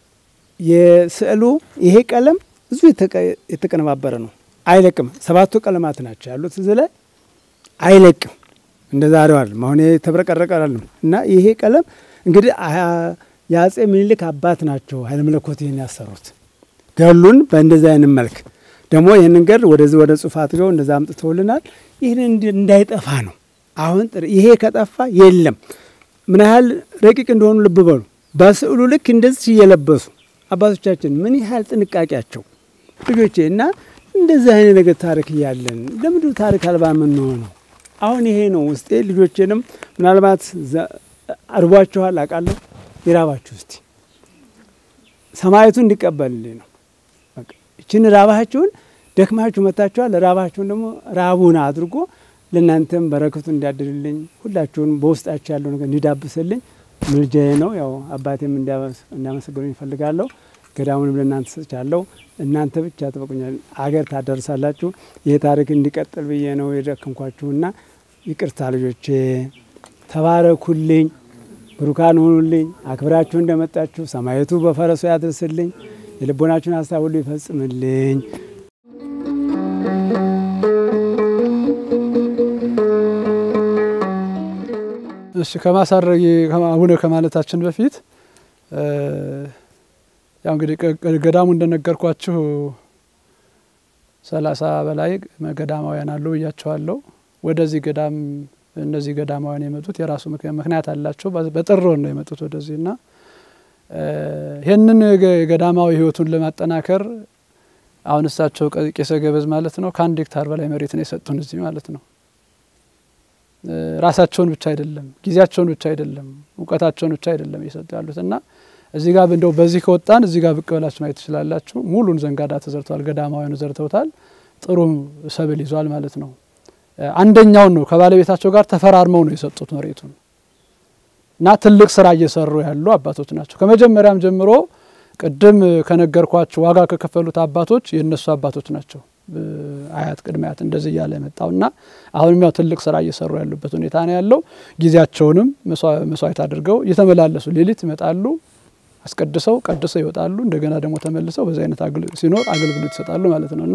የስዕሉ ይሄ ቀለም ብዙ የተቀነባበረ ነው። አይለቅም። ሰባቱ ቀለማት ናቸው ያሉት እዚህ ላይ አይለቅም። እንደ ዛሬው አይደለም። አሁን የተብረቀረቀ አይደለም እና ይሄ ቀለም እንግዲህ የአጼ ምኒልክ አባት ናቸው ኃይለ መለኮት ይህን ያሰሩት ገሉን በእንደዚህ አይነት መልክ ደግሞ ይህንን ገድል ወደዚህ ወደ ጽሑፍ አድርገው እንደዛ አምጥተውልናል። ይህን እንዳይጠፋ ነው። አሁን ይሄ ከጠፋ የለም። ምን ያህል ረቂቅ እንደሆኑ ልብ በሉ። በስዕሉ ልክ እንደዚህ እየለበሱ አባቶቻችን ምን ያህል ጥንቃቄያቸው ልጆቼ እና እንደዚህ አይነት ነገር ታሪክ እያለን ለምንድን ታሪክ አልባ የምንሆነው? አሁን ይሄ ነው ውስጤ። ልጆቼንም ምናልባት አርቧችኋል አውቃለሁ። ይራባችሁ እስቲ ሰማየቱ እንዲቀበልልኝ ነው። ይችን ራባችሁን ደክማችሁ መታችኋል። ራባችሁን ደግሞ ራቡን አድርጎ ለእናንተም በረከቱ እንዲያድርልኝ ሁላችሁን በውስጣችሁ ያለው ነገር እንዲዳብስልኝ ምልጃዬ ነው። ያው አባቴም እንዲያመሰግኑኝ ይፈልጋለሁ። ገዳሙንም ለእናንተ ሰጥቻለሁ። እናንተ ብቻ ትበቁኛል፣ አገር ታደርሳላችሁ። ይህ ታሪክ እንዲቀጥል ብዬ ነው የደከምኳችሁና ይቅርታ ልጆቼ፣ ተባረኩልኝ፣ ብሩካን ሁኑልኝ። አክብራችሁ እንደመጣችሁ ሰማየቱ በፈረሱ ያድርስልኝ፣ የልቦናችሁን ሀሳብ ሁሉ ይፈጽምልኝ። እሺ ከማሳረግ አቡነ ከማለታችን በፊት ያው እንግዲህ ገዳሙ እንደነገርኳችሁ ሰላሳ በላይ ገዳማውያን አሉ ብያቸዋለሁ። ወደዚህ ገዳም እነዚህ ገዳማውያን የመጡት የራሱ ምክንያት አላቸው። በጥር ወር ነው የመጡት ወደዚህ እና ይህንን ገዳማዊ ሕይወቱን ለማጠናከር አሁን እሳቸው ቄሰ ገበዝ ማለት ነው ከአንድ ሄክታር በላይ መሬት ነው የሰጡን እዚህ ማለት ነው። ራሳቸውን ብቻ አይደለም፣ ጊዜያቸውን ብቻ አይደለም፣ እውቀታቸውን ብቻ አይደለም እየሰጡ ያሉት እና እዚህ ጋር እንደው በዚህ ከወጣን እዚህ ጋር ብቅ ብላችሁ ማየት ትችላላችሁ። ሙሉን ዘንጋዳ ተዘርተዋል። ገዳማውያኑ ዘርተውታል። ጥሩ ሰብል ይዟል ማለት ነው። አንደኛውን ነው ከባለቤታቸው ጋር ተፈራርመው ነው የሰጡት መሬቱን እና ትልቅ ስራ እየሰሩ ያሉ አባቶች ናቸው። ከመጀመሪያም ጀምሮ ቅድም ከነገርኳቸው ዋጋ ከከፈሉት አባቶች የእነሱ አባቶች ናቸው። አያት ቅድመ አያት እንደዚህ እያለ የመጣው እና አሁንም ያው ትልቅ ስራ እየሰሩ ያሉበት ሁኔታ ነው ያለው። ጊዜያቸውንም መስዋዕት አድርገው እየተመላለሱ ሌሊት ይመጣሉ አስቀድሰው ቀድሰው ይወጣሉ። እንደገና ደግሞ ተመልሰው በዚህ አይነት ሲኖር አገልግሎት ይሰጣሉ ማለት ነው እና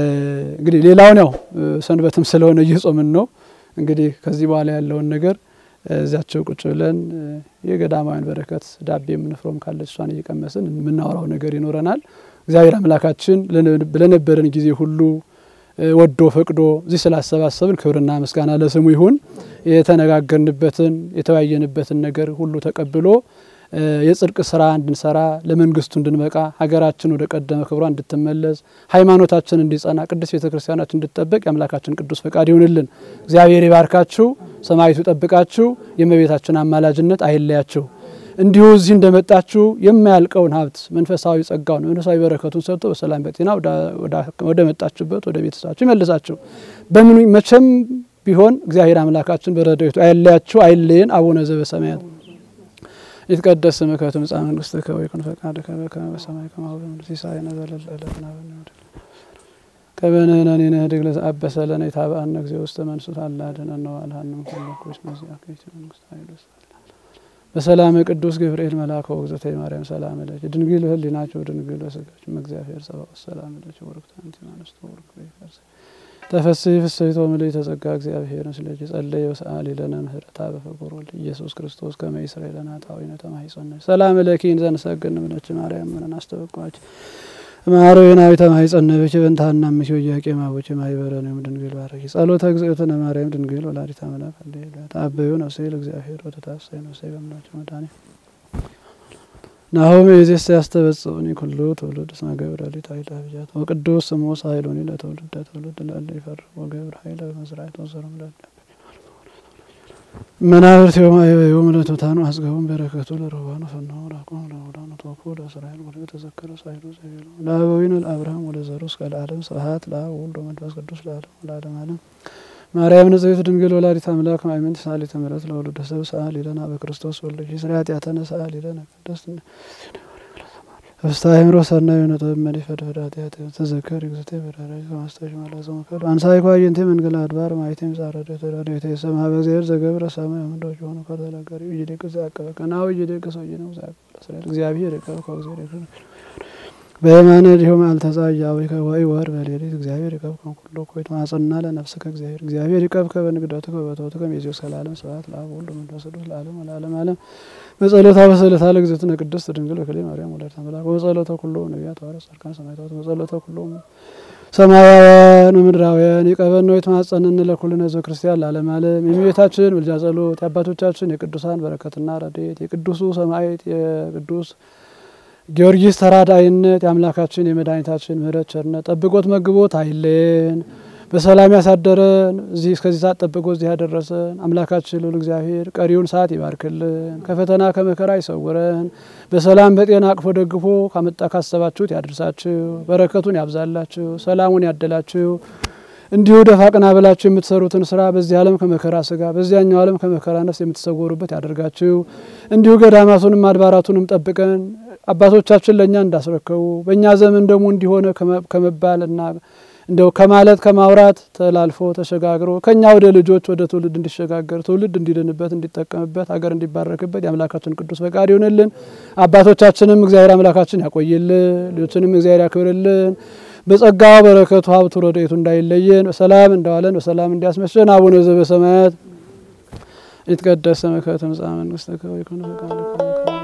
እንግዲህ ሌላውን ያው ሰንበትም ስለሆነ እየጾምን ነው። እንግዲህ ከዚህ በኋላ ያለውን ነገር እዚያቸው ቁጭ ብለን የገዳማውያን በረከት ዳቤ የምንፍረውም ካለች እሷን እየቀመስን የምናወራው ነገር ይኖረናል። እግዚአብሔር አምላካችን ለነበረን ጊዜ ሁሉ ወዶ ፈቅዶ እዚህ ስላሰባሰብን ክብርና ምስጋና ለስሙ ይሁን። የተነጋገርንበትን የተወያየንበትን ነገር ሁሉ ተቀብሎ የጽድቅ ስራ እንድንሰራ ለመንግስቱ እንድንበቃ ሀገራችን ወደ ቀደመ ክብሯ እንድትመለስ ሃይማኖታችን እንዲጸና ቅዱስ ቤተ ክርስቲያናችን እንድትጠበቅ የአምላካችን ቅዱስ ፈቃድ ይሁንልን። እግዚአብሔር ይባርካችሁ፣ ሰማይቱ ይጠብቃችሁ፣ የእመቤታችን አማላጅነት አይለያችሁ። እንዲሁ እዚህ እንደመጣችሁ የማያልቀውን ሀብት መንፈሳዊ ጸጋውን መንፈሳዊ በረከቱን ሰጥቶ በሰላም በጤና ወደ መጣችሁበት ወደ ቤተሰባችሁ ይመልሳችሁ። በምኑ መቼም ቢሆን እግዚአብሔር አምላካችን በረድኤቱ አይለያችሁ፣ አይለየን። አቡነ ዘበሰማያት ይትቀደስ ስምከ ትምጻእ መንግስትከ ወይኩን ፈቃድከ በከመ በሰማይ ከማሁ በምድር ሲሳየነ ዘለለ ዕለትነ ሀበነ ከበነነኒ ንህድግ ለዘአበሰ ለነ ኢታብአነ እግዚኦ ውስተ መንሱት አላ አድኅነነ ወአልሃነ እምኩሉ ኩሽ መዚአከ ይእቲ መንግስት ኃይል በሰላም ቅዱስ ገብርኤል መልአከ ወግዘተ ማርያም ሰላም ለኪ ድንግል በህሊናቸው ድንግል በስጋችም እግዚአብሔር ጸባኦት ሰላም ለኪ ወርክት አንቲ እምአንስቶ ወርክ በይፈርስ ተፈስሒ ፍስሕቶ ምልዕተ ጸጋ እግዚአብሔር ምስለኪ ጸለየ ወሰአሊ ለነ ምህረታ በፍቁር ወልድ ኢየሱስ ክርስቶስ ከመ ይስረይ ለነ ኃጣውኢነ ተማሂፀነ ሰላም ለኪ እንዘ ንሰግድ ንብለኪ ማርያም ምንን አስተበቋች ማሮናዊ ተማሂፀነ ብኪ በእንታና ምኪ ወያቄ ማቦኪ ማይበረን ድንግል ባረኪ ጸሎተ እግዝእትነ ማርያም ድንግል ወላዲተ አምላክ አሌሉያ ተአበዩ ነፍሴ ለእግዚአብሔር ወተታሰይ ነፍሴ በምላቸው መድኃኒት ናሆም የዜስ ያስተበጽኡኒ ኩሉ ትውልድ እስመ ገብረ ሊት ኃይለ አብያት ወቅዱስ ስሙ ሳይሎኒ ለትውልደ ትውልድ ላለ ይፈር ወገብር ኃይለ መስራት ወሰረም ላለ መናብርት ዮም ለቱታኑ አጽገቡም በረከቱ ለረባኑ ፈናሁ ላቆም ለውዳኑ ተወኩ ለእስራኤል ወደ ተዘከረ ሳይሉ ዘይቤሉ ለአበዊነ ለአብርሃም ወደ ዘሩ እስከ ለዓለም ስብሐት ለአብ ወወልድ ወመንፈስ ቅዱስ ለዓለም ለዓለም ዓለም ማርያም ንጽሕት ድንግል ወላዲተ አምላክ ማእመንት ሰአሊተ ምሕረት ለወልደ ሰብ ሰአሊ ለነ በክርስቶስ ወልደኪ ስለ ኃጢአተነ ሰአሊ ለነ ቅድስት ፍስሐ አእምሮ ሰናይ ነጥብ መሪ ፈድፈድ ኃጢአት ተዘከር እግዚእቴ በዳራይ ከማስታሽ ማላዘ መከል አንሳይ ኳየንቴ መንገል አድባር ማይቴም ጻረደ ተዳደ የተሰማ በእግዚአብሔር ዘገብረ ሰማይ ምንዶች የሆኑ ከተናገሪ ይደቅ ዘአቀበ ከናው ይደቅ ሰው ነው ዘአቀበ እስራኤል እግዚአብሔር ይቀበ ከእግዚአብሔር በየማነ ዲሆም አልተጻያ ወይ ከወይ ወር በሌሊት እግዚአብሔር ይቀብከን ኩሎ ኮይት ማጽና ለነፍስ ከእግዚአብሔር እግዚአብሔር ይቀብከ በንግደቱ በበተቱ ከሜዚዮ ሰላለም ስብሐት ለአብ ወልድ መንፈስ ቅዱስ ለዓለም ለዓለም ዓለም በጸሎታ በሰለታ ለእግዝእትነ ቅድስት ድንግል በክሌ ማርያም ወላዲተ አምላክ በጸሎተ ኩሎ ነቢያት ሐዋርያት ጻድቃን ሰማዕታት በጸሎተ ኩሎ ሰማያውያን ምድራውያን ይቀበን ነው የተማጸንን ለኩልነ ሕዝበ ክርስቲያን ለዓለም ዓለም የእመቤታችን ምልጃ ጸሎት የአባቶቻችን የቅዱሳን በረከትና ረድኤት የቅዱሱ ሰማዕት የቅዱስ ጊዮርጊስ ተራዳይነት የአምላካችን የመድኃኒታችን ምሕረት ቸርነት ጠብቆት መግቦት አይለየን። በሰላም ያሳደረን እዚህ እስከዚህ ሰዓት ጠብቆ እዚህ ያደረሰን አምላካችን ልዑል እግዚአብሔር ቀሪውን ሰዓት ይባርክልን፣ ከፈተና ከመከራ ይሰውረን፣ በሰላም በጤና አቅፎ ደግፎ ካመጣ ካሰባችሁት ያድርሳችሁ፣ በረከቱን ያብዛላችሁ፣ ሰላሙን ያደላችሁ። እንዲሁ ደፋ ቀና ብላችሁ የምትሰሩትን ስራ በዚህ ዓለም ከመከራ ስጋ በዚያኛው ዓለም ከመከራ ነፍስ የምትሰወሩበት ያደርጋችሁ። እንዲሁ ገዳማቱንም አድባራቱንም ጠብቀን አባቶቻችን ለእኛ እንዳስረከቡ በእኛ ዘመን ደግሞ እንዲሆነ ከመባል እና እንደው ከማለት ከማውራት ተላልፎ ተሸጋግሮ ከእኛ ወደ ልጆች ወደ ትውልድ እንዲሸጋገር ትውልድ እንዲድንበት እንዲጠቀምበት ሀገር እንዲባረክበት የአምላካችን ቅዱስ ፈቃድ ይሆንልን። አባቶቻችንም እግዚአብሔር አምላካችን ያቆይልን፣ ልጆችንም እግዚአብሔር ያክብርልን። በጸጋ በረከቱ ሀብቱ ረድኤቱ እንዳይለየን በሰላም እንደዋለን በሰላም እንዲያስመሸን አቡነ ዘበሰማያት ይትቀደስ ስምከ ትምጻእ መንግስትከ ወይኩን ፈቃድከ